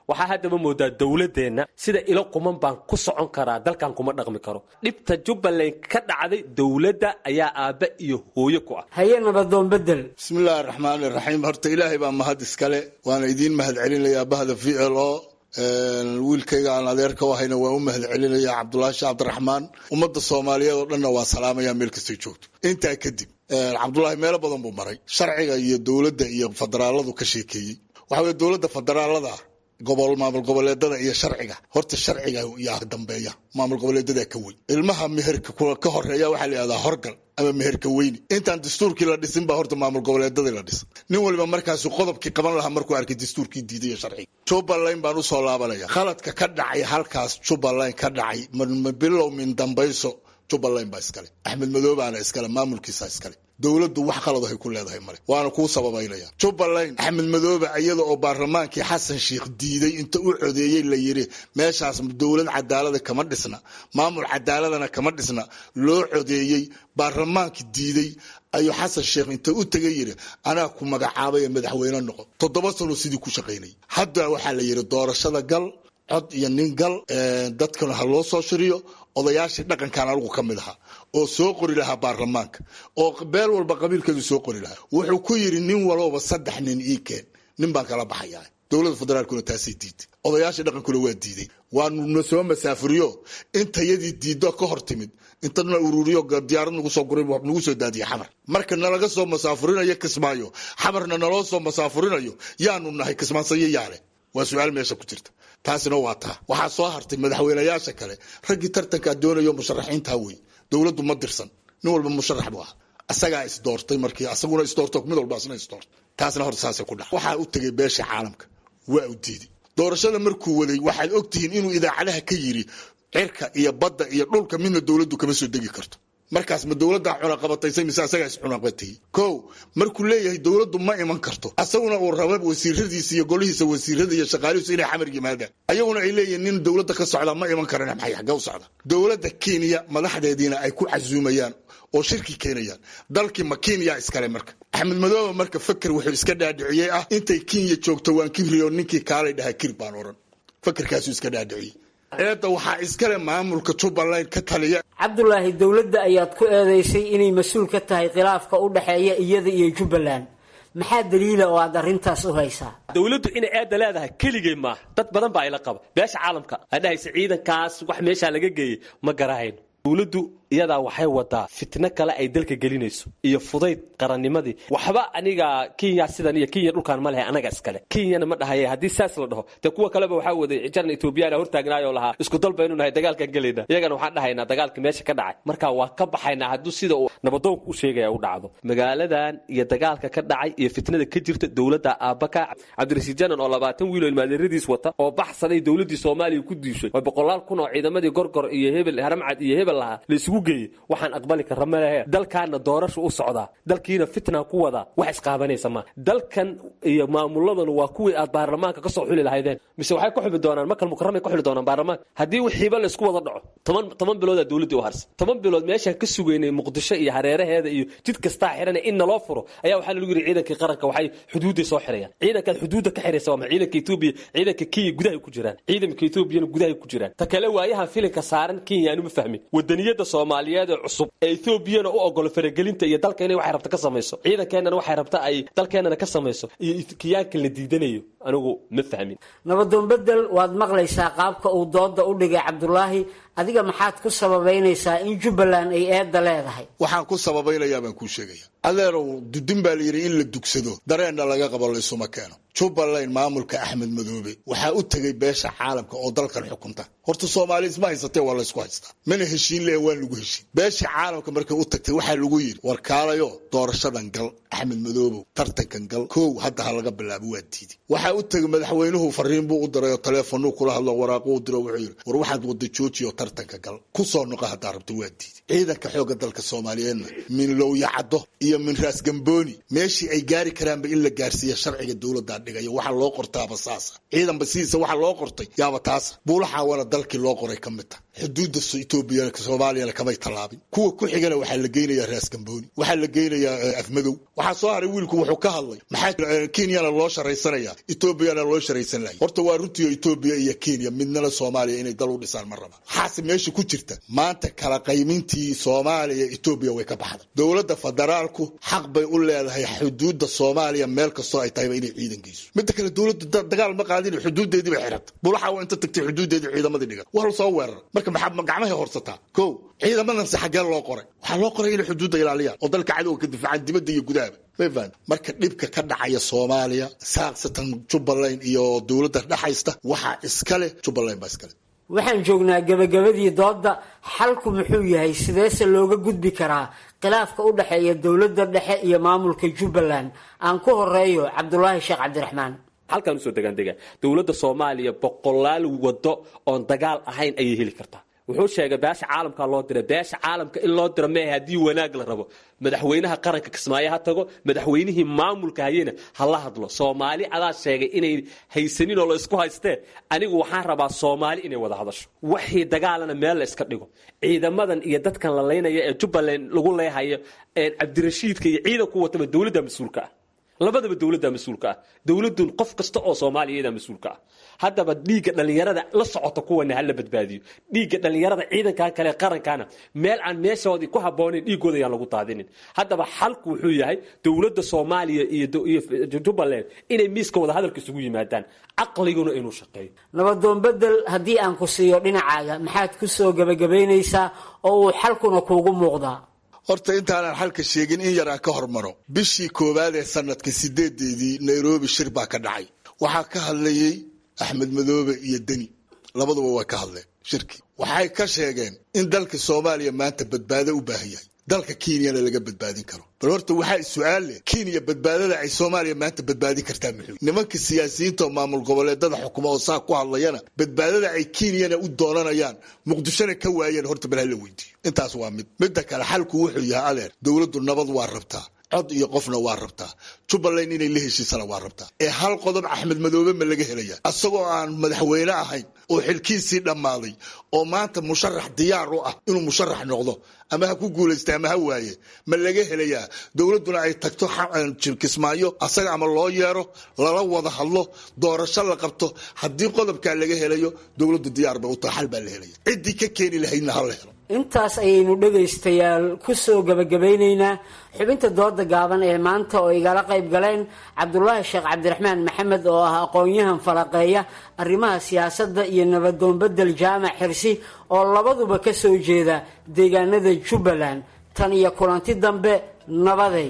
waxaa haddaba moodaa dowladeenna sida ilo quman baan ku socon karaa dalkan kuma dhaqmi karo dhibta jubbaland ka dhacday dowladda ayaa aabba iyo hooyo ku ah haye nabadoon bedel bismillaahi raxmaani raxiim horta ilaahay baa mahad iskale waana idiin mahad celinayaa bahda v l o wiilkayga aan adeerka u hayna waan u mahad celinaya cabdulaahi sheekh cabdiraxmaan ummadda soomaaliyeed oo dhanna waa salaamaya meel kastay joogto intaa kadib cabdulaahi meelo badan buu maray sharciga iyo dowladda iyo federaaladu ka sheekeeyey waxa weye dowladda federaalada gobol maamul goboleedada iyo sharciga horta sharciga yaa dambeeya maamul goboleedada ka weyn ilmaha meherka ka horeeya waxaa la yihahdaa horgal ama meherka weyni intaan dastuurkii la dhisin baa horta maamul goboleedadii la dhisa nin waliba markaasu qodobkii qaban lahaa markuu arkay dastuurkii diiday sharciga jubbaland baan usoo laabanaya khaladka ka dhacay halkaas jubbaland ka dhacay bilow min dambayso jubbaland baa iskale axmed madoobaana iskale maamulkiisa iskale dowladdu wax qalad hay ku leedahay male waana kuu sababaynaya jubbaland axmed madoobe iyada oo baarlamaankii xasan sheikh diiday inta u codeeyey la yiri meeshaas dowlad cadaalada kama dhisna maamul cadaaladana kama dhisna loo codeeyey baarlamaankii diiday ayuu xasan sheekh inta u tegay yiri anaa ku magacaabay madaxweyne noqo toddoba sano sidii ku shaqaynay hadda waxaa la yiri doorashada gal cod iyo nin gal dadkana ha loo soo shiriyo odayaashii dhaqankan anigu ka mid ahaa oo soo qori lahaa baarlamaanka oo beel walba qabiilkeedu soo qori lahaa wuxuu ku yidhi nin walooba saddex nin ii keen nin baan kala baxayaa dowladda federaalkuna taasay diiday odayaashii dhaqankuna waa diiday waanu na soo masaafuriyo intayadii diiddo ka hor timid intana ururiyo diyaarad nagu soo guray nagu soo daadiya xamar marka nalaga soo masaafurinayo kismaayo xamarna naloo soo masaafurinayo yaanu nahay kismaansayo yaale waa su-aal meesha ku jirta taasina waa taa waxaa soo hartay madaxweynayaasha kale raggii tartankaa doonayo musharaxiintaa wey dowladdu ma dirsan nin walba musharax buu ahaa asagaa isdoortay markii asaguna isdoorto mid walba asna isdoortay taasna horta saasay ku dhaca waxaa u tegay beesha caalamka waa u diiday doorashada markuu waday waxaad ogtihiin inuu idaacadaha ka yiri cirka iyo badda iyo dhulka midna dowladdu kama soo degi karto markaas ma dowladdaa cunaqabataysay mise asagaa is cunaqabatayey ko markuu leeyahay dowladdu ma iman karto asaguna uu raba wasiiradiisa iyo golihiisa wasiirada iyo shaqaalihiisu inay xamar yimaadaan ayaguna ay leeyihin nin dowladda ka socda ma iman karan maxay xagga u socda dowladda kenya madaxdeediina ay ku casuumayaan oo shirki keenayaan dalkii ma kenya iskale marka axmed madoobe marka faker wuxuu iska dhaadhiciyey ah intay kenya joogto waan kibriyo ninkii kaalay dhahaa kir baan oran fakerkaasuu iska dhaadhiciyey eedda waxaa iskale maamulka jubbaland ka taliya cabdulaahi dowladda ayaad ku eedeysay inay mas-uul ka tahay khilaafka u dhexeeya iyada iyo jubbaland maxaa daliila oo aad arrintaas u haysaa dowladdu inay eedda leedahay keligay maaha dad badan baa ila qaba beesha caalamka aa dhahaysa ciidankaas wax meeshaa laga geeyey ma garahayno dowladdu iyadaa waxay wadaa fitno kale ay dalka gelinayso iyo fudayd qarannimadii waxba aniga kenya sidan iyo kenya dhulkaan ma lehe anaga iskale kenyana ma dhahaye haddii saas la dhaho dee kuwa kaleba waxaa waday jaran etoobiyana hortaagnaayoo lahaa isku dal baynu nahay dagaalkaan gelayna iyagana waxaan dhahaynaa dagaalka meesha ka dhacay marka waa ka baxaynaa hadduu sida uu nabadoonka u sheegaya u dhacdo magaaladan iyo dagaalka ka dhacay iyo fitnada ka jirta dowladda aabaka cabdirasiid janan oo labaatan wiil oo ilmaadeeradiis wata oo baxsaday dowladdii soomaaliya ku diishay oo boqolaal kun oo ciidamadii gorgor iyo hebel haramcad iyo hebel lahaa la isugu geeyey waxaan aqbali karra malehe dalkaana doorasha u socdaa dalkiina fitna ku wadaa wax isqaabanaysa ma dalkan iyo maamuladanu waa kuwii aad baarlamaanka ka soo xuli lahaydeen mise waxay ku xuli doonaan makal mukaramay ku xuli doonaan baarlamaanka haddii wixiiba laysku wada dhaco toban toban biloodaa dowladdii u harsan toban bilood meeshaan ka sugaynay muqdisho iyo hareeraheeda iyo jid kastaa xiran in naloo furo ayaa waxaa lagu yidhi ciidankii qaranka waxay xuduudday soo xirayaan ciidankaad xuduudda ka xiraysa waa ma ciidanka etoobiya ciidanka kenya gudahay ku jiraan ciidanka etoobiyana gudahay ku jiraan ta kale waayahan filinka saaran kenya aanu ma fahmin wadaniyada soomaaliyeed ee cusub ee etoobiyana u ogolo faragelinta iyo dalka inay waxay rabta ka samayso ciidankeenana waxay rabta ay dalkeenana ka samayso iyo kiyaanka la diidanayo anigu ma fahmin nabadoon bedel waad maqlaysaa qaabka uu dooda u dhigay cabdulaahi adiga maxaad ku sababaynaysaa in jubbaland ay eedda leedahay waxaan ku sababaynayaa baan kuu sheegaya adeerow dudin baa layidhi in la dugsado dareenna laga qabo laysuma keeno jubbaland maamulka axmed madoobe waxaa u tegay beesha caalamka oo dalkan xukunta horta soomaali isma haysatee waa laysku haystaa mana heshiin le waa lagu heshiin beesha caalamka markay u tagtay waxaa lagu yidhi war kaalayo doorashadan gal axmed madoobow tartankan gal kow hadda ha laga bilaabo waa diiday waxaa u tegay madaxweynuhu fariin buu u diray oo taleefonuu kula hadlo waraaquu u diro wuxuu yidhi war waxaad wada joojiyo tartanka gal ku soo noqo haddaa rabto waa diiday ciidanka xoogga dalka soomaaliyeedna min lowyacaddo iyo min raas gambooni meeshii ay gaari karaanba in la gaarsiiya sharciga dowladdaa dhigayo waxa loo qortaaba saasa ciidanba sidiisa waxa loo qortay yaaba taasa buulaxaawana dalkii loo qoray ka mid ta xuduudda etoobiya soomaaliyana kamay tallaabin kuwa ku xigana waxaa la geynayaa raas gambooni waxaa la geynayaa afmadow waxaa soo haray wiilku wuxuu ka hadlay maxaa kenyana loo sharaysanaya etoobiyana loo sharaysan lahay horta waa runtii etoobiya iyo kenya midnana soomaaliya inay dal u dhisaan ma raba waxaase meesha ku jirta maanta kala qaymintii soomaaliya etoobiya way ka baxday dowladda federaalku xaq bay u leedahay xuduudda soomaaliya meel kastoo ay tahayba inay ciidan geyso midda kale dowladdu dagaal ma qaadin xuduudeedii bay xirata bulaxa waa inta tagtay xuduudeedii ciidamadii dhigan waa la soo weerara marka maxaa gacmahay horsataa ko ciidamadanse xaggee loo qoray waxaa loo qoray inay xuduudda ilaaliyaan oo dalka cadowga ka difaacaan dibadda iyo gudahaba mayfaan marka dhibka ka dhacaya soomaaliya saaqsatan jubbaland iyo dowladda dhexaysta waxaa iskale jubbaland baa iskale waxaan joognaa gebagabadii doodda xalku muxuu yahay sideese looga gudbi karaa khilaafka u dhexeeya dowladda dhexe iyo maamulka jubbaland aan ku horeeyo cabdulaahi sheekh cabdiraxmaan halkaan usoo degaandega dowladda soomaaliya boqolaal wado oon dagaal ahayn ayay heli kartaa wuxuu sheegay beesha caalamka loo diray beesha caalamka in loo diro mehe haddii wanaag la rabo madaxweynaha qaranka kismaayo ha tago madaxweynihii maamulka hayena ha la hadlo soomaali adaa sheegay inay haysanin oo la isku haystee anigu waxaan rabaa soomaali inay wada hadasho waxii dagaalana meel la iska dhigo ciidamadan iyo dadkan la laynaya ee jubbaland lagu leehayo cabdirashiidka iyo ciidanku wataba dowladda mas-uulka ah labadaba dowladda mas-uulka ah dowladun qof kasta oo soomaaliya mas-uulka ah haddaba dhiigga dhallinyarada la socota kuwana hala badbaadiyo dhiigga dhallinyarada ciidankan kale qarankana meel aan meeshoodii ku haboonayn dhiigooda yaan lagu daadinin haddaba xalku wuxuu yahay dowladda soomaaliya iyo jubbaland inay miiska wada hadalka isugu yimaadaan caqliguna inuu shaqeeyo nabadoon bedel haddii aan ku siiyo dhinacaaga maxaad ku soo gebagabaynaysaa oo uu xalkuna kuugu muuqdaa horta intaanan xalka sheegin in yaraan ka hormaro bishii koowaad ee sanadka sideedeedii nairobi shir baa ka dhacay waxaa ka hadlayey axmed madoobe iyo deni labaduba way ka hadleen shirkii waxay ka sheegeen in dalka soomaaliya maanta badbaado u baahan yahay dalka kenyana laga badbaadin karo bal horta waxaa su-aal leh kenya badbaadada ay soomaaliya maanta badbaadin kartaa muxuu nimanka siyaasiyiinta oo maamul goboleedada xukuma oo saa ku hadlayana badbaadada ay kenyana u doonanayaan muqdishona ka waayeen horta bal hala weydiiyo intaas waa mid midda kale xalku wuxuu yahay adeer dowladdu nabad waa rabtaa cod iyo qofna waa rabtaa jubbaland inay la heshiisana waa rabtaa ee hal qodob axmed madoobe ma laga helaya asagoo aan madaxweyne ahayn oo xilkiisii dhammaaday oo maanta musharax diyaar u ah inuu musharax noqdo ama ha ku guulaysta ama ha waaye ma laga helayaa dowladduna ay tagto kismaayo asaga ama loo yeero lala wada hadlo doorasho la qabto haddii qodobkaa laga helayo dowladdu diyaar bay u tahay xal baa la helaya ciddii ka keeni lahaydna ha la helo intaas ayaynu dhegaystayaal ku soo gebagabaynaynaa xubinta dooda gaaban ee maanta oo igala qayb galeen cabdulaahi sheekh cabdiraxmaan maxamed oo ah aqoon-yahan falaqeeya arrimaha siyaasadda iyo nabadoon bedel jaamac xirsi oo labaduba ka soo jeeda deegaanada jubbaland tan iyo kulanti dambe nabaday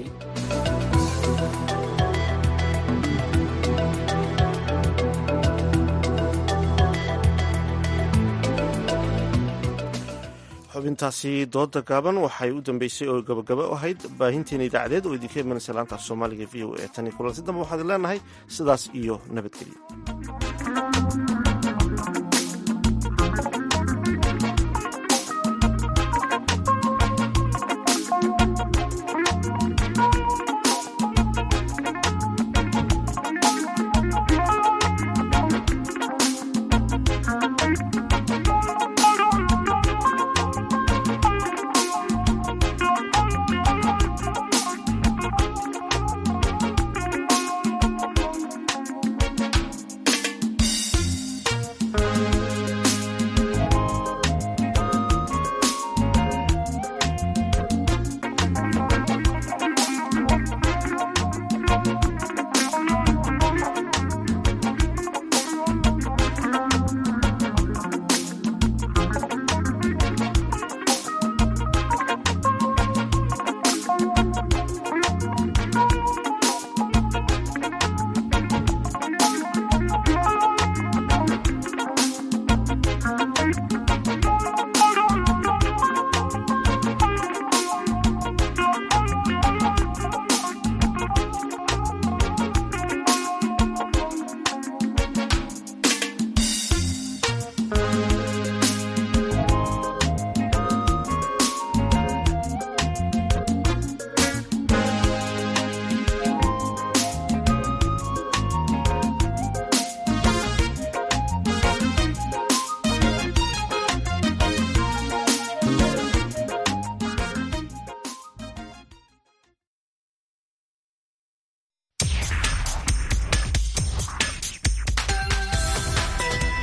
xubintaasi dooda gaaban waxay u dambeysay oo gabagaba ahayd baahinteena idaacadeed oo idinka imanaysa laanta af soomaaliga v o e tan iyo kulanti dambe waxaad leenahay sidaas iyo nabadgelyo Thank you.